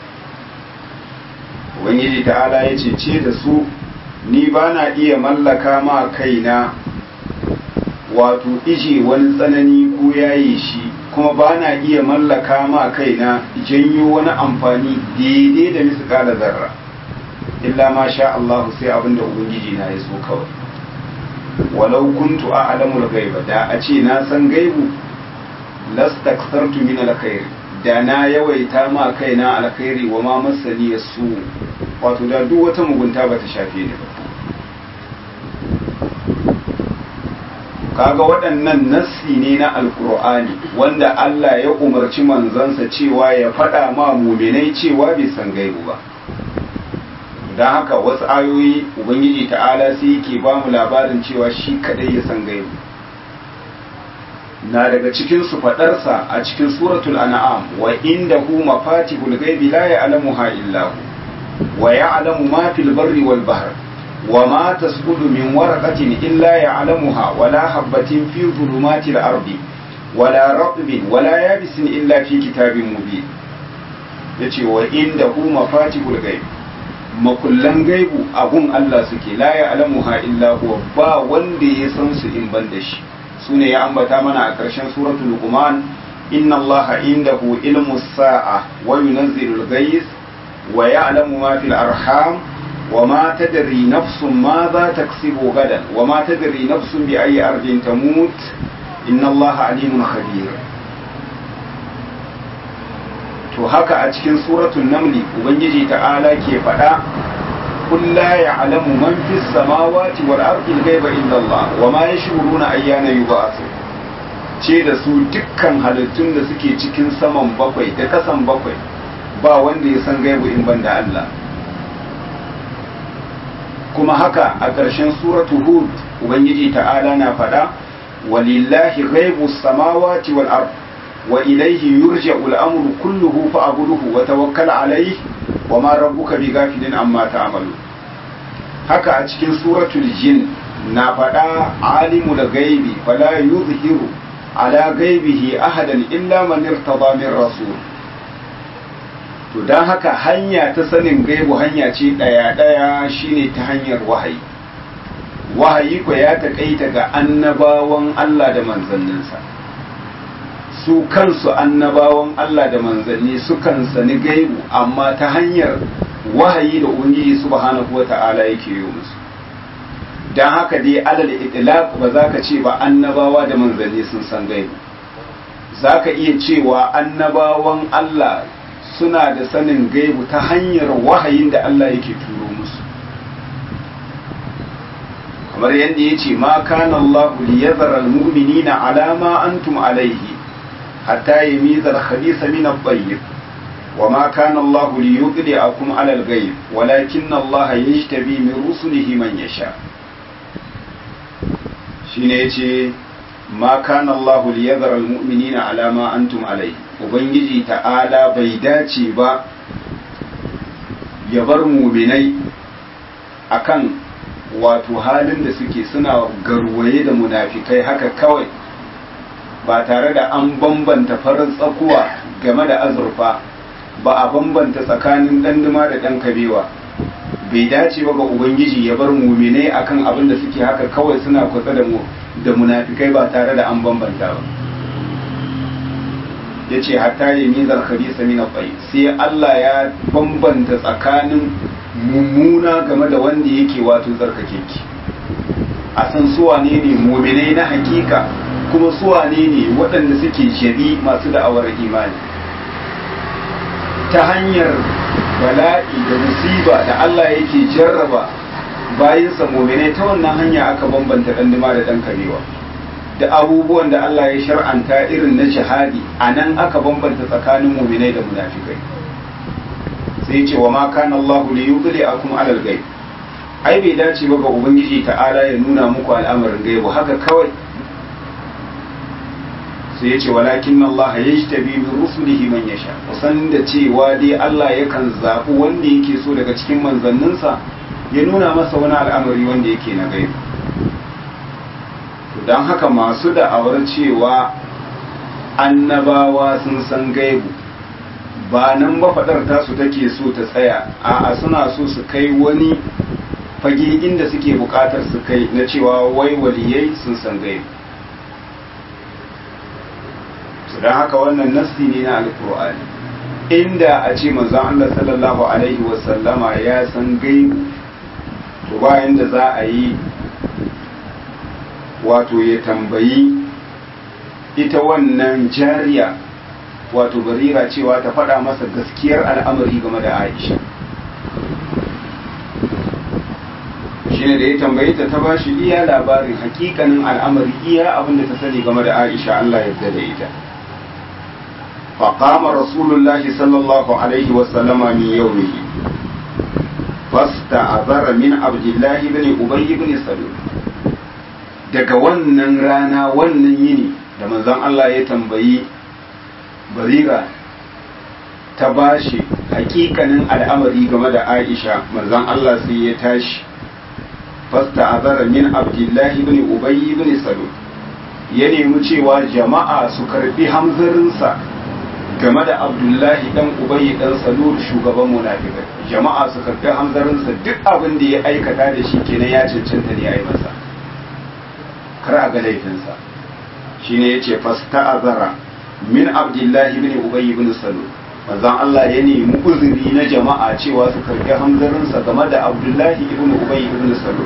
ubangiji ta'ala ya ce da su ni ba na iya mallaka ma kaina wato ije wani tsanani ko yaye shi kuma ba na iya mallaka ma kaina janyo wani amfani daidai da misƙala zarra illa ma sha Allah sai abinda ubangiji na ya so kawai walau kuntu a'lamul ghaiba da a ce na san gaibu lastakthartu min alkhair da na yawaita ma kaina alkhairi wa ma masani su wato da duk wata mugunta bata shafe ni ba kaga waɗannan nassi ne na alkur'ani wanda Allah ya umarci manzansa cewa ya faɗa ma muminai cewa bai san gaibu ba don haka wasu ayoyi ubangiji ta'ala sai yake ba mu labarin cewa shi kadai ya san gaibu na daga cikin su fadarsa a cikin suratul an'am wa indahu mafatihul ghaibi la ya'lamuha illa hu wa ya'lamu ma fil barri wal bahr wa ma tasqutu min waraqatin illa ya'lamuha wa la habatin fi dhulumatil ardi wa la ratbin wa la yabisin illa fi kitabin mubin yace wa indahu mafatihul ghaibi makullan gaibu abun Allah suke la ya alamuha illa huwa ba wanda ya san su in ban da shi sune ya ambata mana a ƙarshen suratul luqman inna allaha indahu ilmu sa'a wa yunzilu al-ghayth wa ya'lamu ma fil arham wa ma tadri nafsun ma za taksibu gadan wa ma tadri nafsun bi ayyi ardin tamut inna allaha alimun khabir to haka a cikin suratul namli ubangiji ta'ala ke faɗa قل لا يعلم من في السماوات والأرض الغيب إلا الله وما يشعرون أيان يبعثون ce da su dukkan halittun da suke cikin saman bakwai da kasan bakwai ba wanda ya san gaibu in ban da Allah kuma haka a ƙarshen suratu hud ubangiji ta'ala na faɗa walillahi ghaibu samawati wal ard wa ilayhi yurja'u al-amru kulluhu fa'buduhu wa tawakkal alayhi wa ma rabbuka bi gafilin amma ta'malu haka a cikin suratul jin na faɗa alimul gaibi fala yuzhiru ala gaibihi ahadan illa man irtada min rasul to dan haka hanya ta sanin gaibu hanya ce daya daya shine ta hanyar wahayi wahayi ko ya takaita ga annabawan Allah da manzanninsa su kansu annabawan Allah da manzanni sukan sani gaibu amma ta hanyar wahayi da ubangiji subhanahu wata'ala yake yi musu don haka dai alal itlaq ba za ka ce ba annabawa da manzanni sun san gaibu za ka iya cewa annabawan Allah suna da sanin gaibu ta hanyar wahayin da Allah yake turo musu kamar yadda ya ce ma kana Allah liyazara almu'minina ala ma antum alaihi hatta yamiza al-khabitha min at-tayyib وما كان الله ليطلعكم على الغيب ولكن الله يجتبي من رسله من يشاء shine yace ma kana Allah liyadhara almu'minina ala ma antum alai ubangiji ta'ala bai dace ba ya bar mu'minai akan wato halin da suke suna garwaye da munafikai haka kawai ba tare da an bambanta farin tsakuwa game da azurfa ba a bambanta tsakanin ɗanduma da ɗan kabewa bai dace ba ga ubangiji ya bar muminai akan abin da suke haka kawai suna kusa da mu da munafikai ba tare da an bambanta ba ya ce hatta ya mi zarkari sami na bai sai Allah ya bambanta tsakanin mummuna game da wanda yake wato zarkake ki a san suwane ne muminai na hakika kuma suwane ne waɗanda suke jabi masu da'awar imani ta hanyar bala'i da musiba da Allah yake jarraba bayansa muminai ta wannan hanya aka bambanta ɗanduma da ɗan karewa da abubuwan da Allah ya shar'anta irin na jihadi a nan aka bambanta tsakanin muminai da munafikai sai ce wa ma kana Allah li yudli akum alal ghaib ai bai dace ba ga ubangiji ta'ala ya nuna muku al'amarin gaibu haka kawai sai ya ce walakin Allah ya yi tabi min rusulihi man yasha kusan da cewa dai Allah yakan zaɓi wanda yake so daga cikin manzanninsa ya nuna masa wani al'amari wanda yake na gaibu don haka masu da'awar cewa annabawa sun san gaibu ba nan mafaɗar tasu take so ta tsaya a suna so su kai wani fage inda suke buƙatar su kai na cewa wai waliyai sun san gaibu don haka wannan nassi ne na alkur'ani inda a ce manzon Allah sallallahu alaihi wasallama ya san gaibu to bayan da za a yi wato ya tambayi ita wannan jariya wato barira cewa ta faɗa masa gaskiyar al'amari game da aisha shine da ya tambaye ta ta ba shi iya labarin hakikanin al'amari iya abinda ta sani game da aisha Allah ya da ita فقام رسول الله صلى الله عليه وسلم من يومه فاستعذر من عبد الله بن أبي بن سلول daga wannan rana wannan yini da manzon Allah ya tambayi barira ta bashi hakikanin al'amari game da Aisha manzon Allah sai ya tashi fasta azara min abdullahi ibn ubay ibn salul ya nemi cewa jama'a su karbi hamzarinsa game da abdullahi dan ubayi dan salul shugaban munafikai jama'a su karbi hamzarinsa duk abin da ya aikata da shi kenan ya cancanta ne ya yi masa kar a ga laifinsa shine yace fasta'azara min abdullahi ibn ubayi ibn salul manzon Allah ya nemi uzuri na jama'a cewa su karbi hamzarinsa game da abdullahi ibn ubayi ibn salul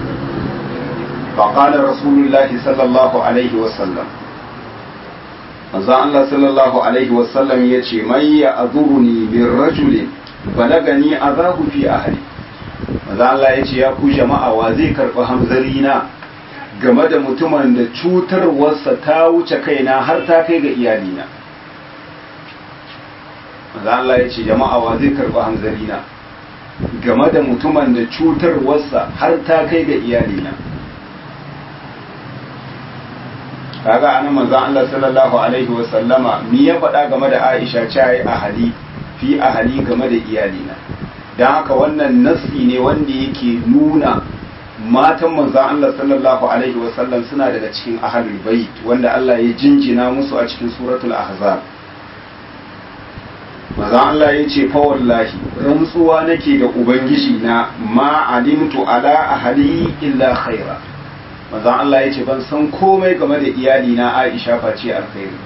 فقال رسول الله صلى الله عليه وسلم manzon Allah sallallahu alaihi wasallam ya ce mai ya azuruni min rajulin balagani azahu fi ahli manzon Allah ya ce ya ku jama'a wa zai karɓi hamzari na game da mutumin da cutarwarsa ta wuce kaina har ta kai ga iyalina manzon Allah ya ce jama'a wa zai karɓi hamzari na game da mutumin da cutarwarsa har ta kai ga iyalina kaga anan manzon Allah sallallahu alaihi wa sallama mi ya faɗa game da Aisha cewa ahali fi ahali game da iyalina don haka wannan nassi ne wanda yake nuna matan manzan Allah sallallahu alaihi wasallam suna daga cikin ahlul bait wanda Allah ya jinjina musu a cikin suratul ahzab manzan Allah ya ce fa wallahi rantsuwa nake da ubangiji na ma alimtu ala ahli illa khaira manzan Allah ya ce ban san komai game da iyali na Aisha face alkhairi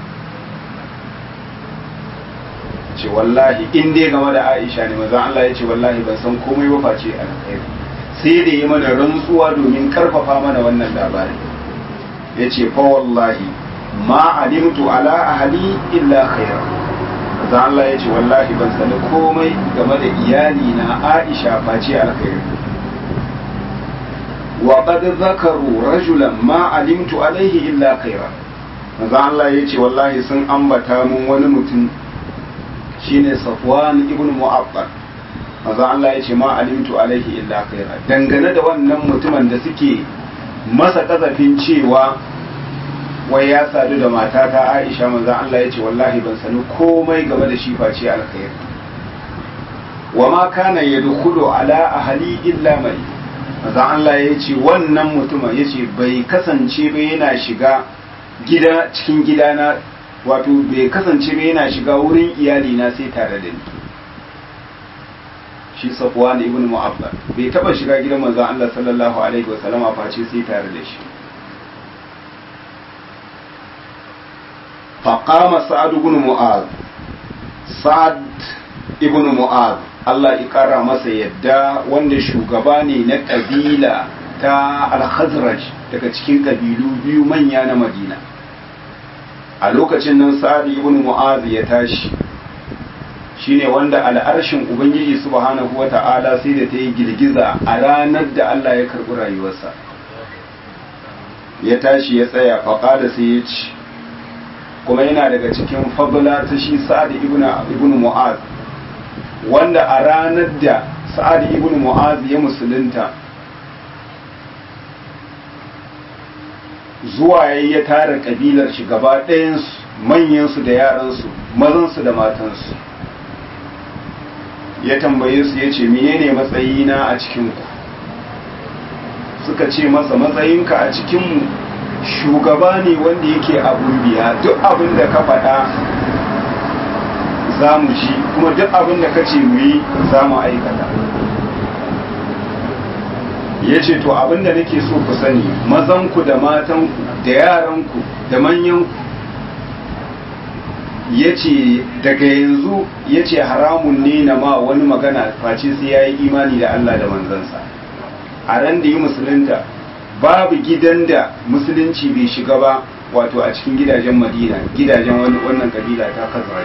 ce wallahi in dai game da Aisha ne manzan Allah ya ce wallahi ban san komai ba face alkhairi sai da yi mana rantsuwa domin karfafa mana wannan labarin ya ce fa wallahi ma alimtu ala ahli illa khaira manzan Allah ya ce wallahi ban sani komai game da iyali na Aisha face alkhairi wa qad zakaru rajulan ma alimtu alaihi illa khaira manzo Allah yace wallahi sun ambata mun wani mutum shine Safwan ibn Mu'abbad manzo Allah yace ma alimtu alaihi illa khaira dangane da wannan mutumin da suke masa kazafin cewa wai ya sadu da matata Aisha manzo Allah yace wallahi ban sani komai game da shi face alkhairi wa ma kana yadkhulu ala ahli illa mai manzon Allah ya ce wannan mutumin ya ce bai kasance ba yana shiga gida cikin gidana wato bai kasance ba yana shiga wurin iyalina sai tare da ni shi safwan ibn mu'abbad bai taba shiga gidan manzon Allah sallallahu alaihi wasallama face sai tare da shi faqama sa'ad ibn mu'az sa'ad ibn mu'az Allah ya ƙara masa yadda wanda shugaba ne na ƙabila ta al-khazraj daga cikin ƙabilu biyu manya na madina a lokacin nan sa'ad ibn mu'az ya tashi shine wanda al'arshin ubangiji subhanahu wata'ala sai da ta yi girgiza a ranar da Allah ya karɓi rayuwarsa ya tashi ya tsaya faƙada sai ya ci kuma yana daga cikin fabula ta shi sa'ad ibn mu'az wanda a ranar da sa'ad ibn mu'az ya musulunta zuwa yayi ya tara kabilar shi gaba ɗayansu manyansu da yaransu mazansu da matansu ya tambaye su ya ce menene matsayina a cikinku suka ce masa matsayinka a cikinmu shugaba ne wanda yake abun biya duk abin da ka faɗa za mu ji kuma duk abin da ka ce mu yi za mu aikata ya ce to abin da nake so ku sani mazanku da matanku da yaranku da manyanku ya ce daga yanzu ya ce haramun ne na ma wani magana face sai ya yi imani da Allah da manzansa a ran da yi musulunta babu gidan da musulunci bai shiga ba wato a cikin gidajen madina gidajen wannan kabila ta kazara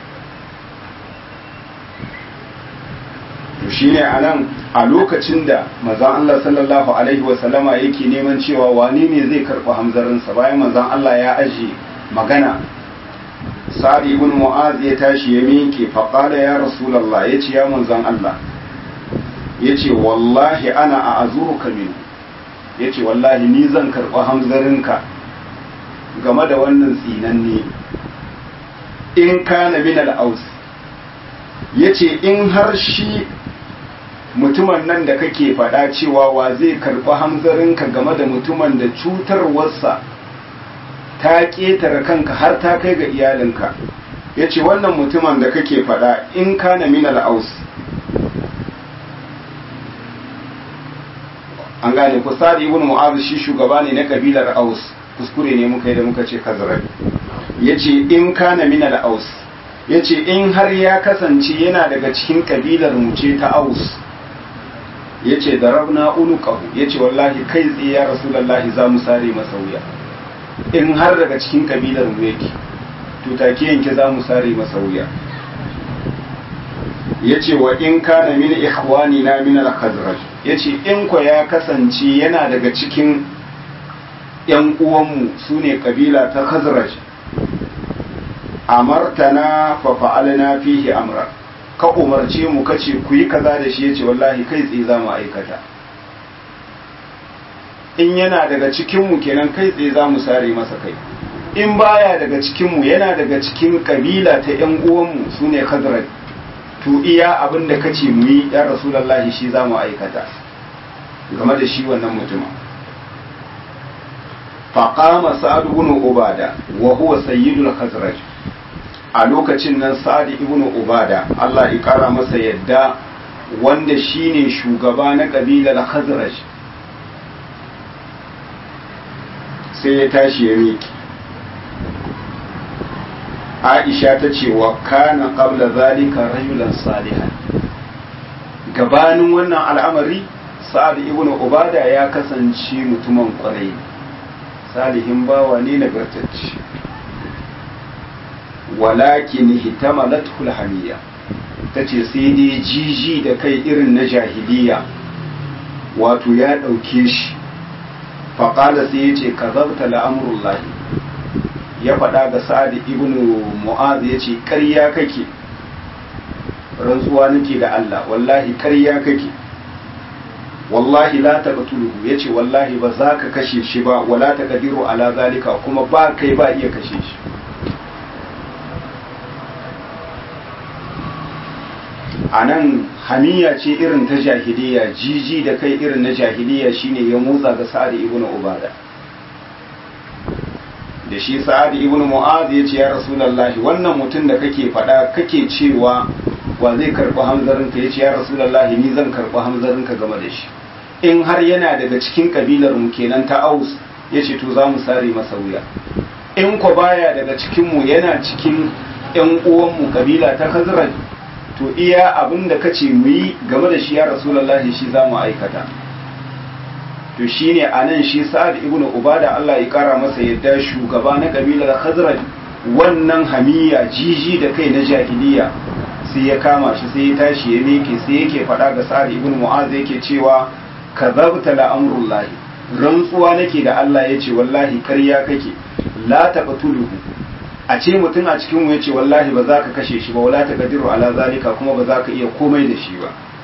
to shine a nan a lokacin da mazan Allah sallallahu alaihi wasallama yake neman cewa wani ne zai karɓi hamzarinsa bayan mazan Allah ya ajiye magana sa'ad ibn mu'az ya tashi ya miƙe faƙala ya rasulallah ya ce ya manzan Allah ya ce wallahi ana a azuruka min ya ce wallahi ni zan karɓi hamzarinka game da wannan tsinanne in kana min al'aus ya ce in har shi mutumin nan da kake faɗa cewa wa zai karɓi hamzarinka game da mutumin da cutarwarsa ta ƙetare kanka har ta kai ga iyalinka ya ce wannan mutumin da kake faɗa in kana min al'aus an gane ku sadi ibn mu'az shi shugaba ne na kabilar aus kuskure ne muka yi da muka ce kazrabi yace in kana min al-aus yace in har ya kasance yana daga cikin kabilar mu ce ta aus yace darabna unuqahu yace wallahi kai tsaye ya rasulullahi za mu sare masa wuya in har daga cikin kabilar mu yake to take yanke za mu sare masa wuya yace wa in kana min ikhwani na min al-khazraj yace in ko ya kasance yana daga cikin yan uwanmu sune kabila ta khazraj amartana fa fa'alna fihi amra ka umarce mu kace ku yi kaza da shi yace wallahi kai tsaye za mu aikata in yana daga cikin mu kenan kai tsaye za mu sare masa kai in baya daga cikin mu yana daga cikin kabila ta yan uwanmu sune khazraj to iya abin da kace mu yi ya rasulullahi shi za mu aikata game da shi wannan mutumin faqama sa'ad ibn ubada wa huwa sayyidul khazraj a lokacin nan sa'ad ibn ubada Allah ya kara masa yadda wanda shine shugaba na kabilar khazraj sai ya tashi ya miki Aisha ta ce wa kana qabla zalika rajulan salihan gabanin wannan al'amari sa'ad ibn ubada ya kasance mutumin kwarai salihin bawa ne nagartacce walakin hitamalathu alhamiya tace sai dai jiji da kai irin na jahiliya wato ya dauke shi faqala sai yace kazabta la'amrullahi ya faɗa ga sa'ad ibn mu'az yace ƙarya kake rantsuwa nake da Allah wallahi ƙarya kake wallahi la taqtuluhu yace wallahi ba za ka kashe shi ba wala taqdiru ala zalika kuma ba kai ba iya kashe shi anan hamiya ce irin ta jahiliya jiji da kai irin na jahiliya shine ya motsa ga sa'ad ibn ubada da shi sa'ad ibn mu'az yace ya rasulullahi wannan mutum da kake faɗa kake cewa wa zai karɓi hamzarinka yace ya rasulullahi ni zan karɓi hamzarinka game da shi in har yana daga cikin kabilar mu kenan ta aus yace to za mu sare masa wuya in ko baya daga cikin mu yana cikin yan uwan mu kabila ta khazraj to iya abin da kace mu yi game da shi ya rasulullahi shi za mu aikata to shine anan shi sa'ad ibnu ubada Allah ya kara masa yadda shugaba na kabilar khazraj wannan hamiya jiji da kai na jahiliya sai ya kama shi sai ya tashi ya miƙe sai yake faɗa ga sa'ad ibnu mu'az yake cewa kazabta la amrullahi rantsuwa nake da Allah yace wallahi karya kake la taqtuluhu a ce mutum a cikin mu yace wallahi ba za ka kashe shi ba wala taqdiru ala zalika kuma ba za ka iya komai da shi ba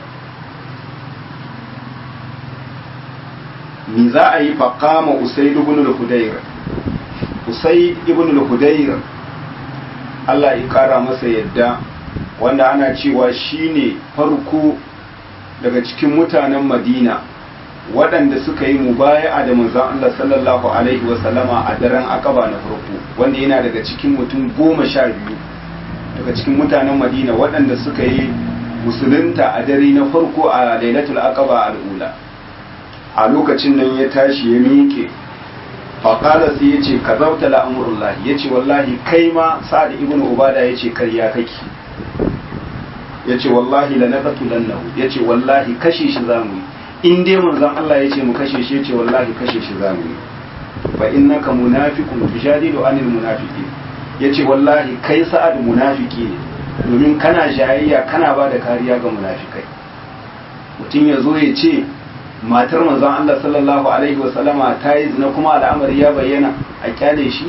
ni za a yi faqama usayd ibn al-hudayr usayd ibn al-hudayr Allah ya kara masa yadda wanda ana cewa shine farko daga cikin mutanen Madina waɗanda suka yi mubaya'a da manzon Allah sallallahu alaihi wasallama a daren akaba na farko wanda yana daga cikin mutum goma sha biyu daga cikin mutanen Madina waɗanda suka yi musulunta a dare na farko a lailatul aqaba al'ula a lokacin nan ya tashi ya miƙe faƙala sai ya ce ka zauta la'amurullahi ya ce wallahi kai ma sa'ad ibn ubada ya ce karya kake ya ce wallahi la naqatu lannahu ya ce wallahi kashe shi zamu yi in dai manzon Allah ya ce mu kashe shi ya ce wallahi kashe shi zamu yi fa innaka munafiqun tujadilu anil munafiqin ya ce wallahi kai sa'ad munafiki ne domin kana jayayya kana ba da kariya ga munafikai mutum ya zo ya ce matar manzon Allah sallallahu alaihi wa sallama ta yi zina kuma al'amari ya bayyana a kyale shi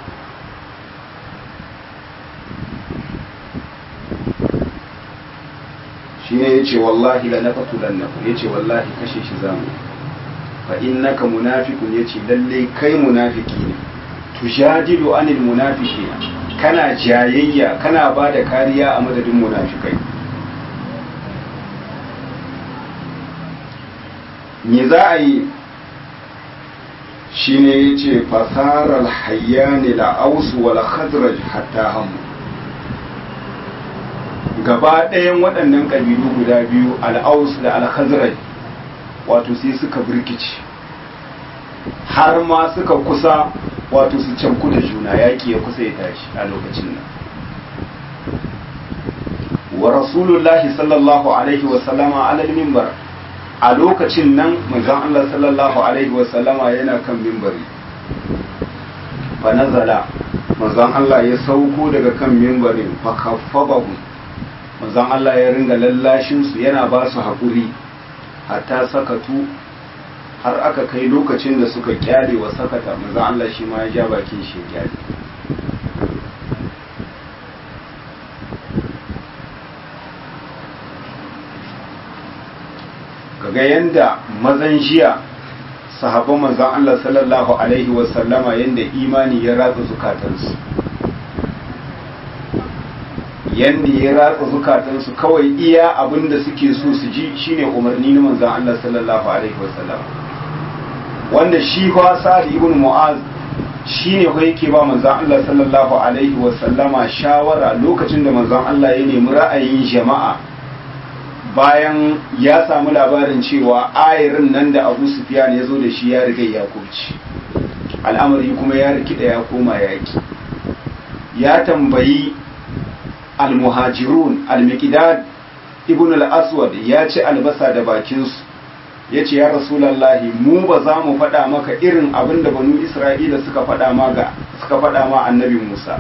shi ne ya ce wallahi la naqtulannahu ya ce wallahi kashe shi zamu fa innaka munafiqun ya ce lalle kai munafiki ne tujadilu anil munafiqina kana jayayya kana ba da kariya a madadin munafikai me za a yi shi ne ya ce fasarar hayyani da ausu wal khazraj hatta hamu gaba ɗayan waɗannan ƙabilu guda biyu al'aus da al-khazraj wato sai suka birkici har ma suka kusa wato su canku da juna yaƙi ya kusa ya tashi a lokacin nan wa rasulullahi sallallahu alaihi wasallama alal mimbar a lokacin nan manzon Allah sallallahu alaihi wasallama yana kan mimbari fa nazala manzon Allah ya sauko daga kan mimbarin fa kaffabahu manzon Allah ya ringa lallashin su yana ba su haƙuri hatta sakatu har aka kai lokacin da suka kyale wa sakata manzon Allah shi ma ya ja bakin shi kyale kaga yanda mazan jiya sahabban manzon Allah sallallahu alaihi wasallama yanda imani ya ratsa zukatansu yanda ya ratsa zukatansu kawai iya abin da suke so su ji shine umarni na manzon Allah sallallahu alaihi wasallam wanda shi fa Sa'ad ibn Mu'az shine fa yake ba manzon Allah sallallahu alaihi wasallama shawara lokacin da manzon Allah ya nemi ra'ayin jama'a bayan ya samu labarin cewa ayarin nan da Abu Sufyan ya zo da shi ya riga ya kurci al'amari kuma ya rikida ya koma yaki ya tambayi al-muhajirun al-miqdad ibn al-aswad ya ci albasa da bakinsu ya ce ya rasulallahi mu ba za mu faɗa maka irin abin da banu isra'ila suka faɗa ma ga suka faɗa ma annabi musa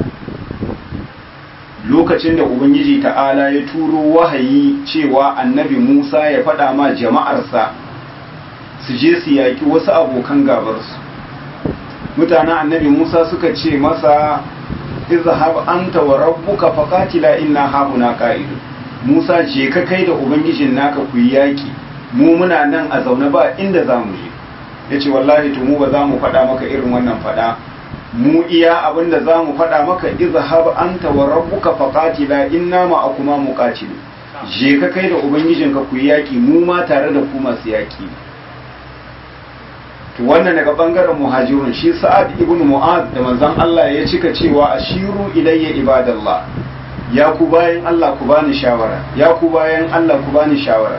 lokacin da ubangiji ta'ala ya turo wahayi cewa annabi musa ya faɗa ma jama'arsa su je su yaƙi wasu abokan gabarsu mutanen annabi musa suka ce masa izhab anta wa rabbuka faqatila inna hauna qa'idu musa je ka kai da ubangijin naka ku yi yaƙi mu muna nan a zaune ba inda za mu je ya ce wallahi to mu ba za mu faɗa maka irin wannan faɗa mu iya abin da za mu faɗa maka izhab anta wa rabbuka faqatila inna ma akuma muqatilu je ka kai da ubangijinka ku yi yaƙi mu ma tare da ku masu yaƙi to wannan daga bangaren muhajirun shi sa'ad ibn mu'ad da manzon Allah ya cika cewa ashiru ilayya ibadallah ya ku bayan Allah ku bani shawara ya ku bayan Allah ku bani shawara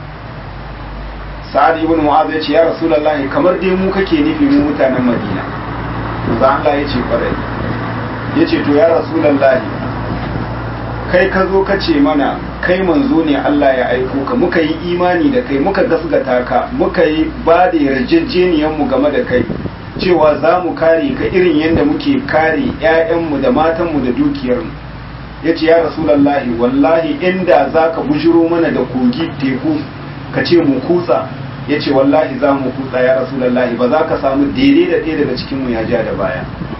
sa'ad ibn mu'az ya ce ya rasulullah kamar dai mu kake nufi mu mutanen madina manzo Allah ya ce kwarai ya ce to ya rasulullah kai ka zo ka ce mana kai manzo ne Allah ya aiko ka muka yi imani da kai muka gasgata ka muka yi ba da yarjejeniyan mu game da kai cewa za mu kare ka irin yadda muke kare 'ya'yanmu da matanmu da dukiyarmu ya ce ya rasulallahi wallahi inda za ka bujiro mana da kogi teku ka ce mu kutsa ya ce wallahi za mu kutsa ya rasulallahi ba za ka samu daidai da ɗaya daga cikinmu ya ja da baya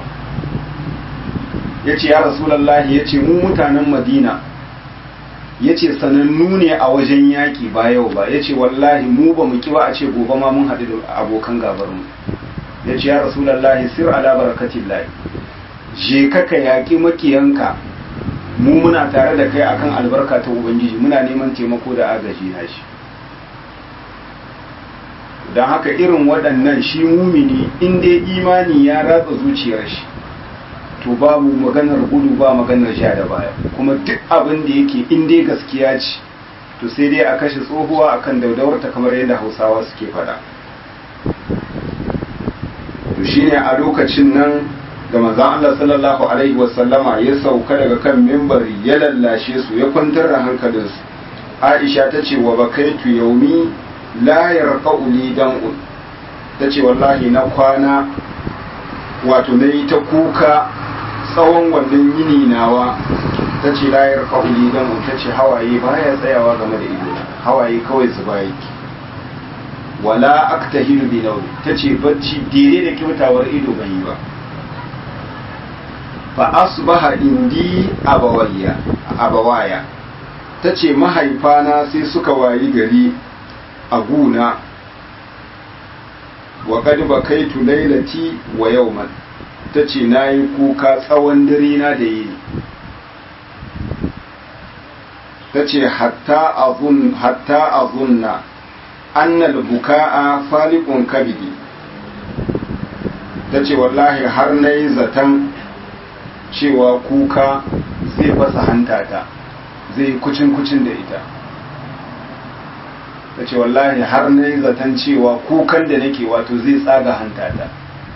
ya ce ya rasulallahi ya ce mu mutanen madina ya ce sanannu ne a wajen yaƙi ba yau ba ya ce wallahi mu ba mu kiwa a ce gobe ma mun haɗu da abokan gabarmu ya ce ya rasulallahi sir ala barakatin lahi je ka ka yaƙi makiyanka mu muna tare da kai akan albarka ta ubangiji muna neman taimako da agaji na shi don haka irin waɗannan shi mumini in dai imani ya ratsa zuciyar shi to babu maganar gudu ba maganar sha da baya kuma duk abin da yake in dai gaskiya ce to sai dai a kashe tsohuwa akan daudawarta kamar yadda hausawa suke faɗa to shine a lokacin nan da manzon Allah sallallahu alaihi wasallama ya sauka daga kan mimbari ya lallashe su ya kwantar da hankalinsu Aisha ta ce wa bakaitu yaumi la yarqa'u li dam'un ta ce wallahi na kwana wato na yi ta kuka tsawon wannan yini nawa ta ce la yarqa'u li dam'un ta ce hawaye baya tsayawa game da ido hawaye kawai zuba yake wala aktahilu bi nawmi ta ce bacci daidai da kyautawar ido ban yi ba fa asbaha indi abawayya abawaya tace mahaifana sai suka wayi gari a guna wa qad bakaitu lailati wa yawman tace nayi kuka tsawon dare na da yini tace hatta azun hatta azunna anna al-bukaa faliqun kabidi tace wallahi har nayi zatan cewa kuka zai fasa hantata zai kucin-kucin da ita ta ce wallahi har na yi zaton cewa kukan da nake wato zai tsaga hantata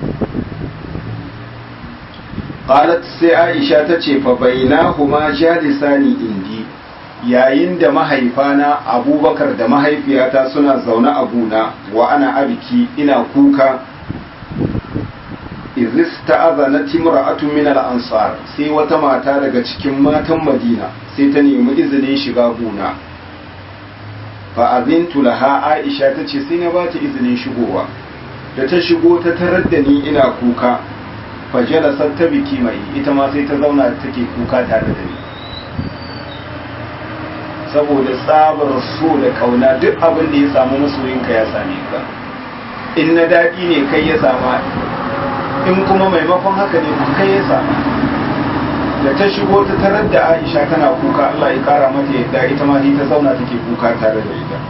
qalat sai aisha ta ce fa bainahuma jalisani indi yayin da mahaifana abubakar da mahaifiyata suna zaune a guna wa ana abiki ina kuka izis ta'azana timra'atun min al-ansar sai wata mata daga cikin matan Madina sai ta nemi izinin shiga gona fa azintu laha Aisha tace sai na bata izinin shigowa da ta shigo ta tarar da ni ina kuka fa jalasat ta biki mai ita ma sai ta zauna take kuka tare da ni saboda tsabar so da kauna duk abin da ya samu masoyinka ya same ka in na daɗi ne kai ya sama in kuma maimakon haka ne kai ya sama da ta shigo ta tarar da aisha tana kuka allah ya kara mata yadda ita ma ta zauna take kuka tare da ita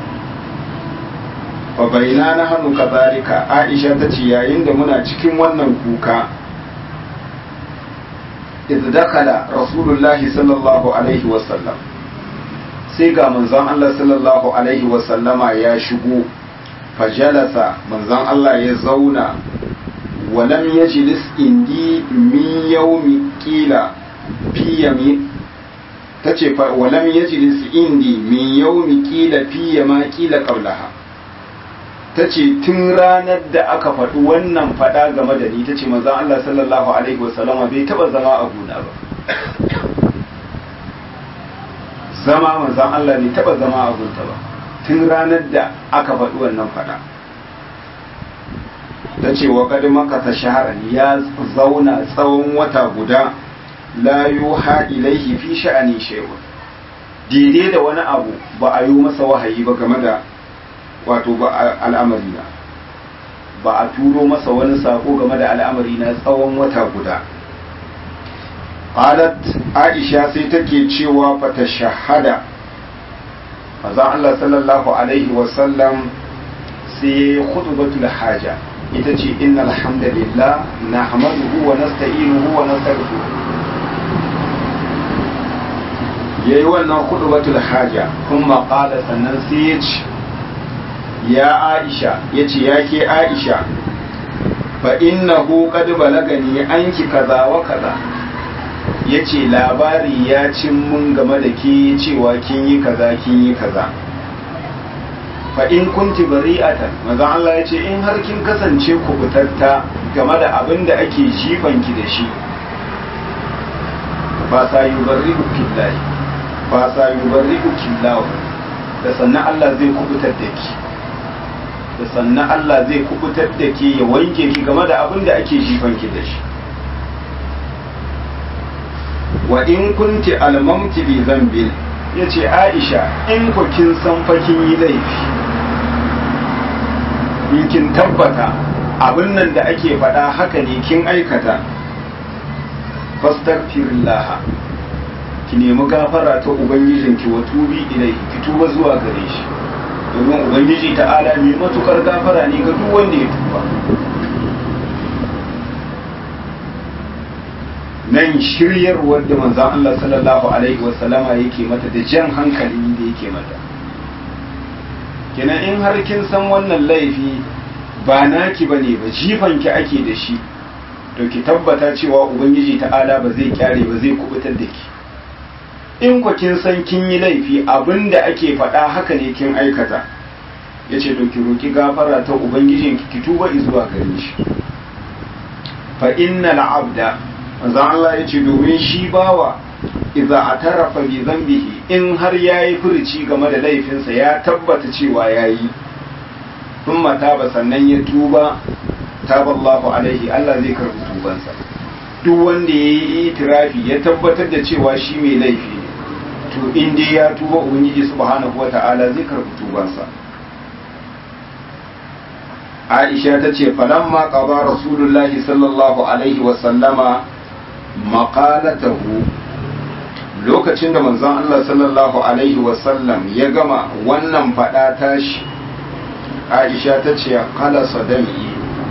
fa baina na hannu kazalika aisha ta ce yayin da muna cikin wannan kuka idh dakala rasulullahi sallallahu alaihi wasallam sai ga manzon Allah sallallahu alaihi wasallama ya shigo fajalasa manzon Allah ya zauna walam yajlis indi min yawmi qila fi yami tace fa walam yajlis indi min yawmi qila fi yama qila qablaha tace tun ranar da aka faɗi wannan faɗa game da ni tace manzon Allah sallallahu alaihi wasallama bai taba zama a gona ba zama manzan Allah ne taba zama a gunta ba tun ranar da aka faɗi wannan faɗa ta ce wa kadi maka ta shaharar ya zauna tsawon wata guda la yuha ilaihi fi sha'ani shay'un daidai da wani abu ba a yi masa wahayi ba game da wato ba al'amari na ba a turo masa wani sako game da al'amari na tsawon wata guda qalat aisha sai take cewa fata shahada manzon Allah sallallahu alaihi wasallam sai khutbatul haja ita ce innal hamdalillah nahmaduhu wa nasta'inuhu wa nastaghfiruh yayi wannan khutbatul haja kuma qala sannan sai ya ce ya aisha yace yake aisha fa innahu qad balagani anki kaza wa kaza ya ce labari ya cin mun game da ke cewa kin yi kaza kin yi kaza fa in kunti bari'atan maza Allah ya ce in har kin kasance kubutatta game da abin da ake jifanki da shi ba sa yi barri'u killahi ba sa yi barri'u killahu da sannan Allah zai kubutar da ki da sannan Allah zai kubutar da ke ya wanke ki game da abin da ake jifanki da shi wa in kunti almamti bi zambin ya ce aisha in ku kin san fa kin yi laifi in kin tabbata abin nan da ake faɗa haka ne kin aikata fastaghfirullah ki nemi gafara ta ubangijinki wa tubi ilai ki tuba zuwa gare shi domin ubangiji ta'ala mai matukar gafara ne ga duk wanda ya tuba nan shiryarwar da manzan Allah sallallahu Alaihi wasallama yake mata da jan hankali da yake mata kenan in har kin san wannan laifi ba naki bane ba jifanki ake da shi to ki tabbata cewa ubangiji ta'ala ba zai kyare ba zai kubutar da ki in ku kin san kin yi laifi abinda ake faɗa haka ne kin aikata ya ce to ki roki gafara ta ubangijinki ki tuba zuwa gare shi fa innal abda manzo Allah ya ce domin shi bawa idza atarafa bi zambihi in har yayi furuci game da laifinsa ya tabbata cewa yayi thumma taba sannan ya tuba taballahu alaihi Allah zai karbi tubansa duk wanda yayi itirafi ya tabbatar da cewa shi mai laifi ne to in dai ya tuba ubangiji subhanahu wata'ala zai karbi tubansa Aisha ta ce falamma qada rasulullahi sallallahu alaihi wa sallama maƙalatahu lokacin da manzon Allah sallallahu Alaihi wasallam ya gama wannan faɗa tashi Aisha ta ce kala sadami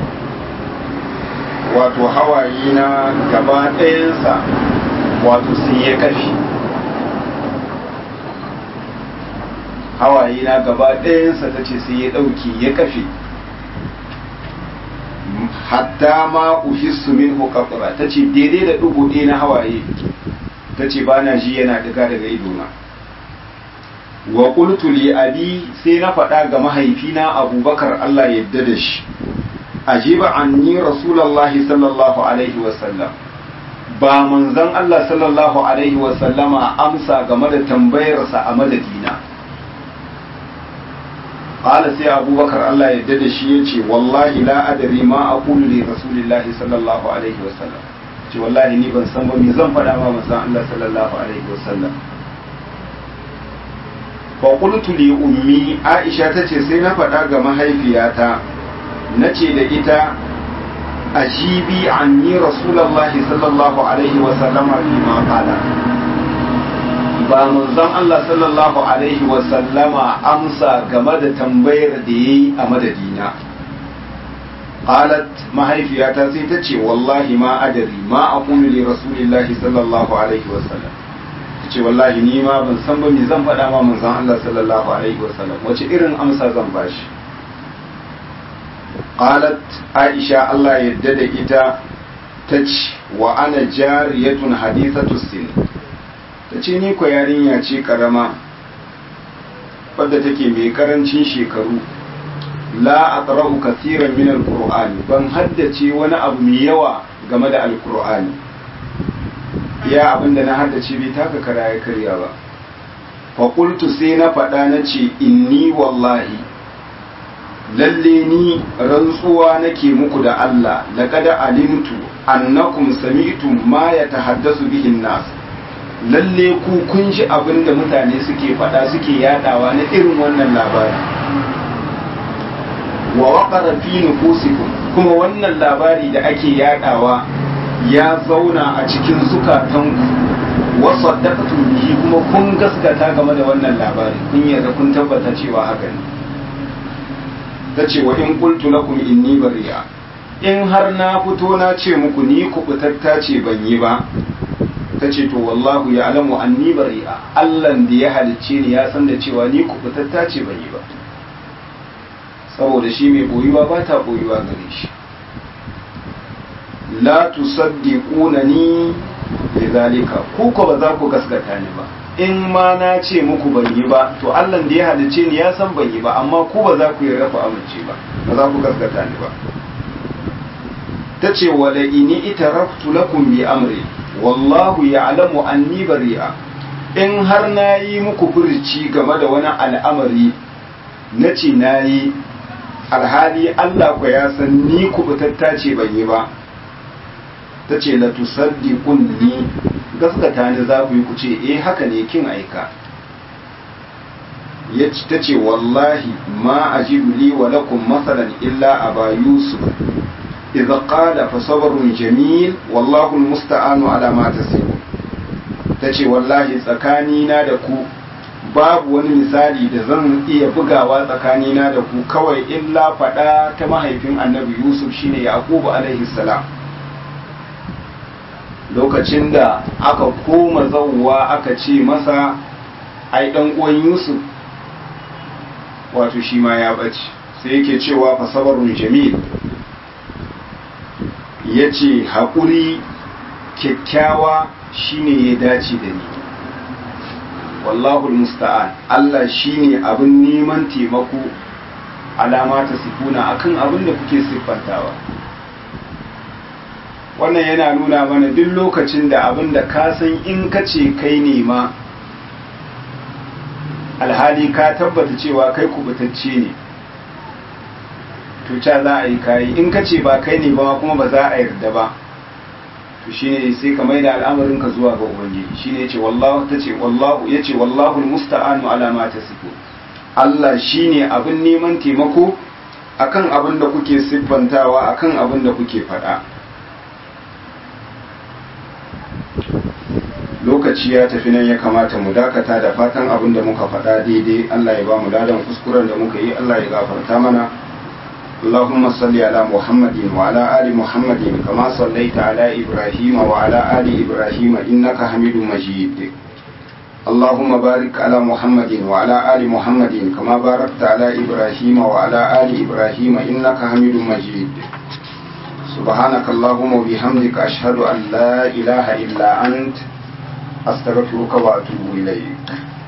wato hawaye na gaba ɗayansa wato sai ya kafi hawaye na gaba ɗayansa ta ce sai ya ɗauke ya kafe hatta ma uhissu min hukakura ta ce daidai da ɗugu ɗaya na hawaye ta ce ba na ji yana ɗiga daga idona wa qultu li abi sai na faɗa ga mahaifina abubakar Allah yadda da shi ajiba anni rasulullahi sallallahu alaihi wa sallam ba manzon Allah sallallahu alaihi wa sallama amsa game da tambayarsa a madadina qala sai abubakar Allah yadda da shi yace wallahi la adri ma aqulu li rasulillahi sallallahu alaihi wa sallam ce wallahi ni ban san ba me zan faɗa ma manzon Allah sallallahu alaihi wa sallam faƙultu li ummi aisha ta ce sai na faɗa ga mahaifiyata na ce da ita ajibi anni rasulullahi sallallahu alaihi wa sallama fi ma qala ba manzon Allah sallallahu alaihi wa sallama amsa game da tambayar da yayi a madadina qalat mahaifiyata sai ta ce wallahi ma adari ma aqulu li rasulillahi sallallahu alaihi wa sallam ce wallahi ni ma ban san ba me zan faɗa ma manzon Allah sallallahu alaihi wa sallam wace irin amsa zan bashi qalat aisha Allah yadda da ita ta ce wa ana jariyatun hadithatu sin ta ce ni ko yarinya ce karama wadda take mai karancin shekaru la aqra'u kathiran min alqur'ani ban haddace wani abu mai yawa game da alqur'ani ya abinda na haddace bai taka kara ya karya ba fa qultu sai na faɗa na ce inni wallahi lalle ni rantsuwa nake muku da Allah laqad alimtu annakum sami'tum ma yatahaddasu bihi nas lalle ku kun ji abin da mutane suke faɗa suke yadawa na irin wannan labari wa waqara fi nufusikum kuma wannan labari da ake yadawa ya zauna a cikin zukatanku wa saddaqtum bihi kuma kun gaskata game da wannan labari kun yarda kun tabbata cewa haka ne tace wa in qultu lakum inni bari'a in har na fito na ce muku ni kubutatta ce ban yi ba ta ce to wallahu ya alamu anni bari'a allan da ya halicce ni ya san da cewa ni kubutatta ce ban yi ba saboda shi mai boyuwa ba ta boyuwa gare shi la tusaddiquna ni bi zalika ku ko ba za ku gaskata ni ba in ma na ce muku ban yi ba to allan da ya halicce ni ya san ban yi ba amma ku ba za ku yi rafa amince ba ba za ku gaskata ni ba ta ce wala ini itaraftu lakum bi amri wallahu ya'lamu anni bari'a in har na yi muku furci game da wani al'amari na ce na yi alhali Allah ku ya san ni kubutatta ce ban yi ba ta ce la tusaddiqun ni gaskata ni za ku yi ku ce eh haka ne kin aika ya ta ce wallahi ma ajibu li wa lakum masalan illa aba yusuf idza qala fa sabrun jamil wallahu almusta'anu ala ma tasifun tace wallahi tsakanina da ku babu wani misali da zan iya bugawa tsakanina da ku kawai illa faɗa ta mahaifin annabi yusuf shine yaqubu alaihi salam lokacin da aka koma zauwa aka ce masa ai dan uwan yusuf wato shi ma ya bace sai yake cewa fa sabarun jamil yace haƙuri kyakkyawa shine ya dace da ni wallahu musta'an Allah shine abin neman taimako alama ta sifuna akan abin da kuke siffantawa wannan yana nuna mana duk lokacin da abin da ka san in ka ce kai ne ma alhali ka tabbata cewa kai kubutacce ne to ca za a yi kayi in ka ce ba kai ne ba kuma ba za a yarda ba to shine sai ka maida al'amarin ka zuwa ga ubangiji shine yace wallahu tace wallahu yace wallahu almusta'anu ala ma tasifu Allah shine abin neman taimako akan abin da kuke siffantawa akan abin da kuke faɗa lokaci ya tafi nan ya kamata mu dakata da fatan abin da muka faɗa daidai Allah ya ba mu ladan kuskuren da muka yi Allah ya gafarta mana اللهم صل على محمد وعلى آل محمد كما صليت على إبراهيم وعلى آل إبراهيم إنك حميد مجيد اللهم بارك على محمد وعلى آل محمد كما باركت على إبراهيم وعلى آل إبراهيم إنك حميد مجيد سبحانك اللهم وبحمدك أشهد أن لا إله إلا أنت أستغفرك وأتوب إليك